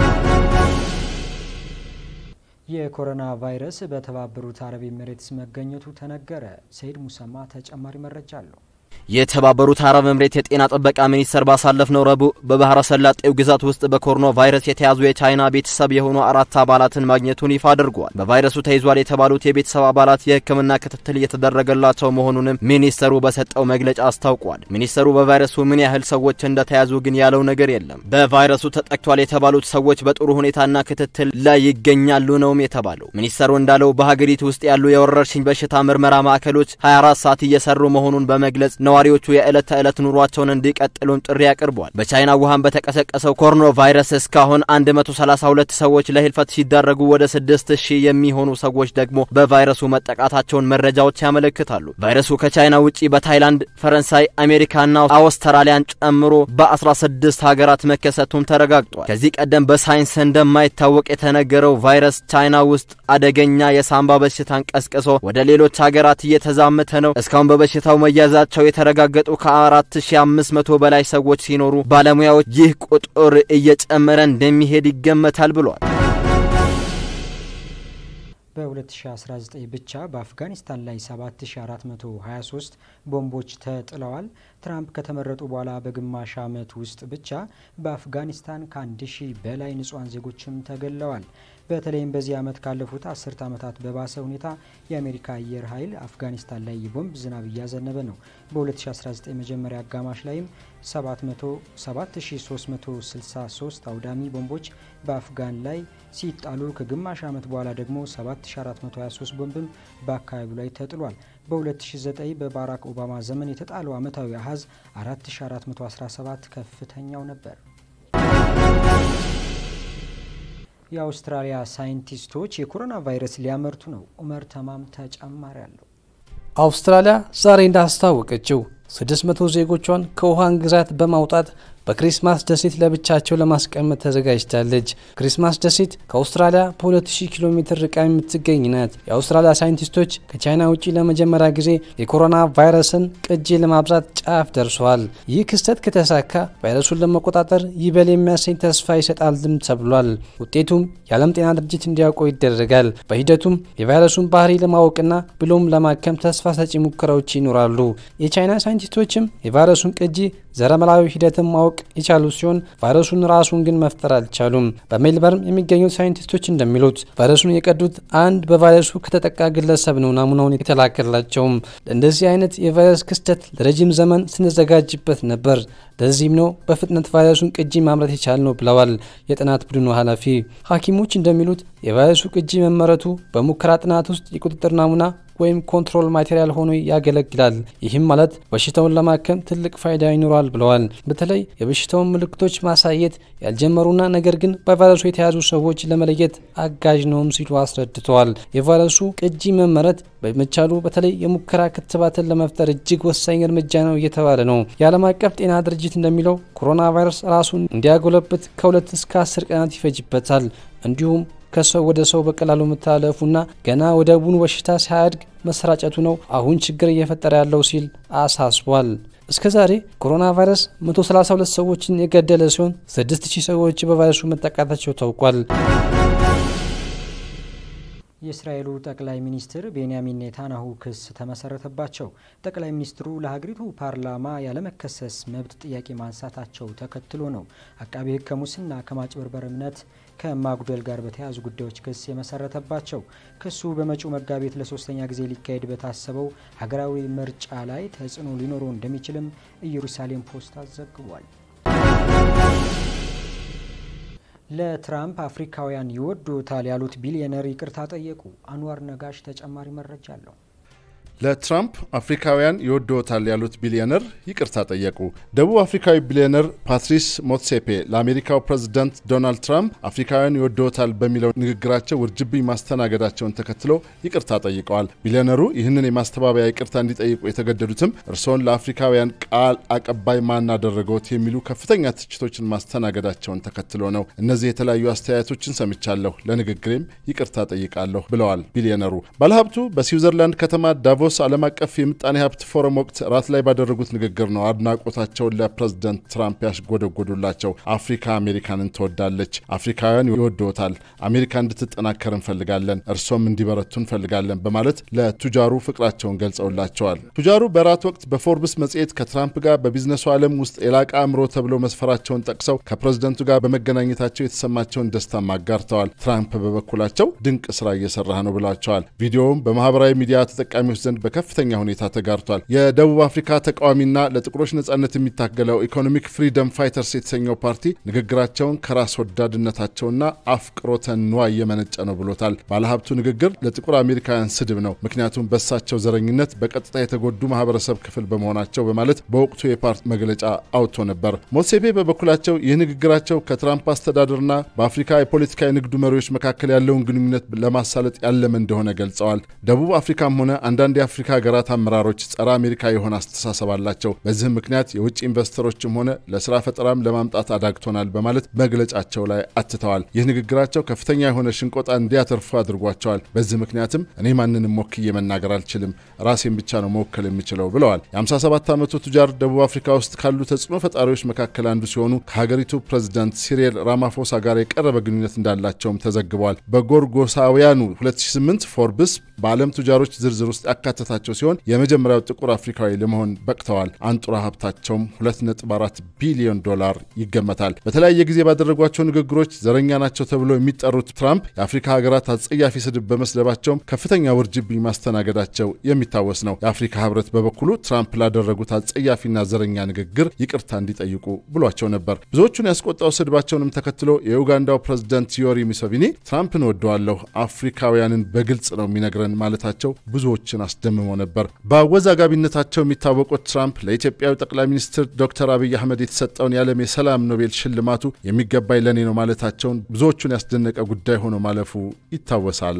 የኮሮና ቫይረስ በተባበሩት አረብ ኤሚሬትስ መገኘቱ ተነገረ። ሰይድ ሙሰማ ተጨማሪ መረጃ አለው። የተባበሩት አረብ ኤምሬት የጤና ጥበቃ ሚኒስቴር ባሳለፍነው ረቡዕ በባህረ ሰላጤው ግዛት ውስጥ በኮሮና ቫይረስ የተያዙ የቻይና ቤተሰብ የሆኑ አራት አባላትን ማግኘቱን ይፋ አድርጓል። በቫይረሱ ተይዟል የተባሉት የቤተሰብ አባላት የሕክምና ክትትል እየተደረገላቸው መሆኑንም ሚኒስተሩ በሰጠው መግለጫ አስታውቋል። ሚኒስተሩ በቫይረሱ ምን ያህል ሰዎች እንደተያዙ ግን ያለው ነገር የለም። በቫይረሱ ተጠቅቷል የተባሉት ሰዎች በጥሩ ሁኔታና ክትትል ላይ ይገኛሉ ነውም የተባለው። ሚኒስተሩ እንዳለው በሀገሪቱ ውስጥ ያሉ የወረርሽኝ በሽታ ምርመራ ማዕከሎች 24 ሰዓት እየሰሩ መሆኑን በመግለጽ ነዋሪዎቹ የዕለት ተዕለት ኑሯቸውን እንዲቀጥሉም ጥሪ አቅርቧል። በቻይና ውሃን በተቀሰቀሰው ኮሮና ቫይረስ እስካሁን 132 ሰዎች ለህልፈት ሲዳረጉ ወደ 6000 የሚሆኑ ሰዎች ደግሞ በቫይረሱ መጠቃታቸውን መረጃዎች ያመለክታሉ። ቫይረሱ ከቻይና ውጪ በታይላንድ፣ ፈረንሳይ፣ አሜሪካና አውስትራሊያን ጨምሮ በ16 ሀገራት መከሰቱም ተረጋግጧል። ከዚህ ቀደም በሳይንስ እንደማይታወቅ የተነገረው ቫይረስ ቻይና ውስጥ አደገኛ የሳምባ በሽታን ቀስቅሶ ወደ ሌሎች ሀገራት እየተዛመተ ነው። እስካሁን በበሽታው መያዛቸው የተረጋገጡ ከ4500 በላይ ሰዎች ሲኖሩ ባለሙያዎች ይህ ቁጥር እየጨመረ እንደሚሄድ ይገመታል ብሏል። በ2019 ብቻ በአፍጋኒስታን ላይ 7423 ቦምቦች ተጥለዋል። ትራምፕ ከተመረጡ በኋላ በግማሽ ዓመት ውስጥ ብቻ በአፍጋኒስታን ከ1000 በላይ ንጹሐን ዜጎችም ተገለዋል። በተለይም በዚህ ዓመት ካለፉት አስርት ዓመታት በባሰ ሁኔታ የአሜሪካ አየር ኃይል አፍጋኒስታን ላይ የቦምብ ዝናብ እያዘነበ ነው። በ2019 መጀመሪያ አጋማሽ ላይም 7363 አውዳሚ ቦምቦች በአፍጋን ላይ ሲጣሉ ከግማሽ ዓመት በኋላ ደግሞ 7423 ቦምብም በአካባቢው ላይ ተጥሏል። በ2009 በባራክ ኦባማ ዘመን የተጣለው ዓመታዊ አሀዝ 4417 ከፍተኛው ነበር። የአውስትራሊያ ሳይንቲስቶች የኮሮና ቫይረስ ሊያመርቱ ነው። ኡመር ተማም ተጨማሪ አለው። አውስትራሊያ ዛሬ እንዳስታወቀችው 600 ዜጎቿን ከውሃን ግዛት በማውጣት በክሪስማስ ደሴት ለብቻቸው ለማስቀመጥ ተዘጋጅታለች። ክሪስማስ ደሴት ከአውስትራሊያ በ2000 ኪሎ ሜትር ርቃ የምትገኝ ናት። የአውስትራሊያ ሳይንቲስቶች ከቻይና ውጭ ለመጀመሪያ ጊዜ የኮሮና ቫይረስን ቅጂ ለማብዛት ጫፍ ደርሰዋል። ይህ ክስተት ከተሳካ ቫይረሱን ለመቆጣጠር ይበል የሚያሰኝ ተስፋ ይሰጣልም ተብሏል። ውጤቱም የዓለም ጤና ድርጅት እንዲያውቀው ይደረጋል። በሂደቱም የቫይረሱን ባህሪ ለማወቅና ብሎም ለማከም ተስፋ ሰጪ ሙከራዎች ይኖራሉ። የቻይና ሳይንቲስቶችም የቫይረሱን ቅጂ ዘረመላዊ ሂደትን ማወቅ ማወቅ የቻሉ ሲሆን ቫይረሱን ራሱን ግን መፍጠር አልቻሉም። በሜልበርን የሚገኙት ሳይንቲስቶች እንደሚሉት ቫይረሱን የቀዱት አንድ በቫይረሱ ከተጠቃ ግለሰብ ነው ናሙናውን የተላከላቸውም። ለእንደዚህ አይነት የቫይረስ ክስተት ለረጅም ዘመን ስንዘጋጅበት ነበር። ለዚህም ነው በፍጥነት ቫይረሱን ቅጂ ማምረት የቻል ነው ብለዋል የጥናት ቡድኑ ኃላፊ። ሐኪሞች እንደሚሉት የቫይረሱ ቅጂ መመረቱ በሙከራ ጥናት ውስጥ የቁጥጥር ናሙና ወይም ኮንትሮል ማቴሪያል ሆኖ ያገለግላል። ይህም ማለት በሽታውን ለማከም ትልቅ ፋይዳ ይኖረዋል ብለዋል። በተለይ የበሽታውን ምልክቶች ማሳየት ያልጀመሩና ነገር ግን በቫይረሱ የተያዙ ሰዎች ለመለየት አጋዥ ነውም ሲሉ አስረድተዋል። የቫይረሱ ቅጂ መመረት በመቻሉ በተለይ የሙከራ ክትባትን ለመፍጠር እጅግ ወሳኝ እርምጃ ነው እየተባለ ነው። የዓለም አቀፍ ጤና ድርጅት እንደሚለው ኮሮና ቫይረስ ራሱን እንዲያጎለብት ከሁለት እስከ አስር ቀናት ይፈጅበታል። እንዲሁም ከሰው ወደ ሰው በቀላሉ መተላለፉና ገና ወደ ቡኑ በሽታ ሳያድግ መሰራጨቱ ነው አሁን ችግር እየፈጠረ ያለው ሲል አሳስቧል። እስከ ዛሬ ኮሮና ቫይረስ 132 ሰዎችን የገደለ ሲሆን 6000 ሰዎች በቫይረሱ መጠቃታቸው ታውቋል። የእስራኤሉ ጠቅላይ ሚኒስትር ቤንያሚን ኔታንያሁ ክስ ተመሰረተባቸው። ጠቅላይ ሚኒስትሩ ለሀገሪቱ ፓርላማ ያለመከሰስ መብት ጥያቄ ማንሳታቸው ተከትሎ ነው አቃቢ ሕግ ከሙስና ከማጭበርበር እምነት ከማጉደል ጋር በተያያዙ ጉዳዮች ክስ የመሰረተባቸው። ክሱ በመጪው መጋቢት ለሶስተኛ ጊዜ ሊካሄድ በታሰበው ሀገራዊ ምርጫ ላይ ተጽዕኖ ሊኖረው እንደሚችልም ኢየሩሳሌም ፖስት አዘግቧል። ለትራምፕ አፍሪካውያን ይወዱታል ያሉት ቢሊዮነር ይቅርታ ጠየቁ። አንዋር ነጋሽ ተጨማሪ መረጃ አለው። ለትራምፕ አፍሪካውያን ይወድዎታል ያሉት ቢሊዮነር ይቅርታ ጠየቁ። ደቡብ አፍሪካዊ ቢሊዮነር ፓትሪስ ሞትሴፔ ለአሜሪካው ፕሬዝዳንት ዶናልድ ትራምፕ አፍሪካውያን ይወድዎታል በሚለው ንግግራቸው ውርጅብኝ ማስተናገዳቸውን ተከትሎ ይቅርታ ጠይቀዋል። ቢሊዮነሩ ይህንን የማስተባበያ ይቅርታ እንዲጠይቁ የተገደዱትም እርስዎን ለአፍሪካውያን ቃል አቀባይ ማን አደረገዎት የሚሉ ከፍተኛ ትችቶችን ማስተናገዳቸውን ተከትሎ ነው። እነዚህ የተለያዩ አስተያየቶችን ሰምቻለሁ፣ ለንግግሬም ይቅርታ ጠይቃለሁ ብለዋል ቢሊዮነሩ። ባለሀብቱ በስዊዘርላንድ ከተማ ዳቮስ ዓለም አቀፍ የምጣኔ ሀብት ፎረም ወቅት ራት ላይ ባደረጉት ንግግር ነው አድናቆታቸውን ለፕሬዝደንት ትራምፕ ያሽጎደጎዱላቸው። አፍሪካ አሜሪካንን ትወዳለች፣ አፍሪካውያን ይወድዎታል፣ አሜሪካ እንድትጠናከር እንፈልጋለን፣ እርሶም እንዲበረቱ እንፈልጋለን በማለት ለቱጃሩ ፍቅራቸውን ገልጸውላቸዋል። ቱጃሩ በራት ወቅት በፎርብስ መጽሔት ከትራምፕ ጋር በቢዝነሱ ዓለም ውስጥ የላቀ አእምሮ ተብለው መስፈራቸውን ጠቅሰው ከፕሬዝደንቱ ጋር በመገናኘታቸው የተሰማቸውን ደስታም አጋርተዋል። ትራምፕ በበኩላቸው ድንቅ ስራ እየሰራህ ነው ብሏቸዋል። ቪዲዮውም በማህበራዊ ሚዲያ ተጠቃሚዎች ዘንድ በከፍተኛ ሁኔታ ተጋርቷል። የደቡብ አፍሪካ ተቃዋሚና ለጥቁሮች ነጻነት የሚታገለው ኢኮኖሚክ ፍሪደም ፋይተርስ የተሰኘው ፓርቲ ንግግራቸውን ከራስ ወዳድነታቸውና አፍቅሮተ ንዋይ የመነጨ ነው ብሎታል። ባለሀብቱ ንግግር ለጥቁር አሜሪካውያን ስድብ ነው፣ ምክንያቱም በሳቸው ዘረኝነት በቀጥታ የተጎዱ ማህበረሰብ ክፍል በመሆናቸው በማለት በወቅቱ የፓርቲ መግለጫ አውጥቶ ነበር። ሞሴፔ በበኩላቸው ይህ ንግግራቸው ከትራምፕ አስተዳደርና በአፍሪካ የፖለቲካ የንግዱ መሪዎች መካከል ያለውን ግንኙነት ለማሳለጥ ያለመ እንደሆነ ገልጸዋል። ደቡብ አፍሪካም ሆነ አንዳንድ የአፍሪካ ሀገራት አመራሮች ጸረ አሜሪካ የሆነ አስተሳሰብ አላቸው። በዚህም ምክንያት የውጭ ኢንቨስተሮችም ሆነ ለስራ ፈጠራም ለማምጣት አዳግቶናል በማለት መግለጫቸው ላይ አትተዋል። ይህ ንግግራቸው ከፍተኛ የሆነ ሽንቆጣ እንዲያተርፉ አድርጓቸዋል። በዚህ ምክንያትም እኔ ማንንም ወክዬ መናገር አልችልም፣ ራሴን ብቻ ነው መወከል የሚችለው ብለዋል። የ57 ዓመቱ ቱጃር ደቡብ አፍሪካ ውስጥ ካሉ ተጽዕኖ ፈጣሪዎች መካከል አንዱ ሲሆኑ ከሀገሪቱ ፕሬዚዳንት ሲሪል ራማፎሳ ጋር የቀረበ ግንኙነት እንዳላቸውም ተዘግበዋል። በጎርጎሳውያኑ 2008 ፎርብስ በዓለም ቱጃሮች ዝርዝር ውስጥ ያካተታቸው ሲሆን የመጀመሪያው ጥቁር አፍሪካዊ ለመሆን በቅተዋል። አንጡራ ሀብታቸውም 2.4 ቢሊዮን ዶላር ይገመታል። በተለያየ ጊዜ ባደረጓቸው ንግግሮች ዘረኛ ናቸው ተብለው የሚጠሩት ትራምፕ የአፍሪካ ሀገራት አጸያፊ ስድብ በመስደባቸውም ከፍተኛ ውርጅብኝ ማስተናገዳቸው የሚታወስ ነው። የአፍሪካ ህብረት በበኩሉ ትራምፕ ላደረጉት አጸያፊና ዘረኛ ንግግር ይቅርታ እንዲጠይቁ ብሏቸው ነበር። ብዙዎቹን ያስቆጣው ስድባቸውንም ተከትሎ የኡጋንዳው ፕሬዝዳንት ዮሪ ሙሴቪኒ ትራምፕን ወደዋለሁ፣ አፍሪካውያንን በግልጽ ነው የሚነግረን ማለታቸው ብዙዎችን አስደምሞ ነበር። በአወዛጋቢነታቸው የሚታወቁት ትራምፕ ለኢትዮጵያዊ ጠቅላይ ሚኒስትር ዶክተር አብይ አህመድ የተሰጠውን የዓለም የሰላም ኖቤል ሽልማቱ የሚገባኝ ለእኔ ነው ማለታቸውን ብዙዎቹን ያስደነቀ ጉዳይ ሆኖ ማለፉ ይታወሳል።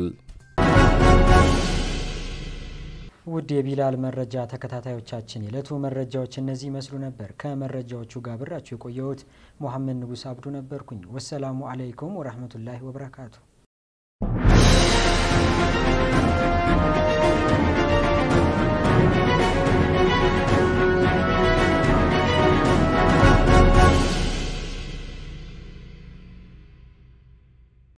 ውድ የቢላል መረጃ ተከታታዮቻችን የዕለቱ መረጃዎች እነዚህ ይመስሉ ነበር። ከመረጃዎቹ ጋር ብራችሁ የቆየሁት ሙሐመድ ንጉስ አብዱ ነበርኩኝ። ወሰላሙ አለይኩም ወረህመቱላሂ ወበረካቱ።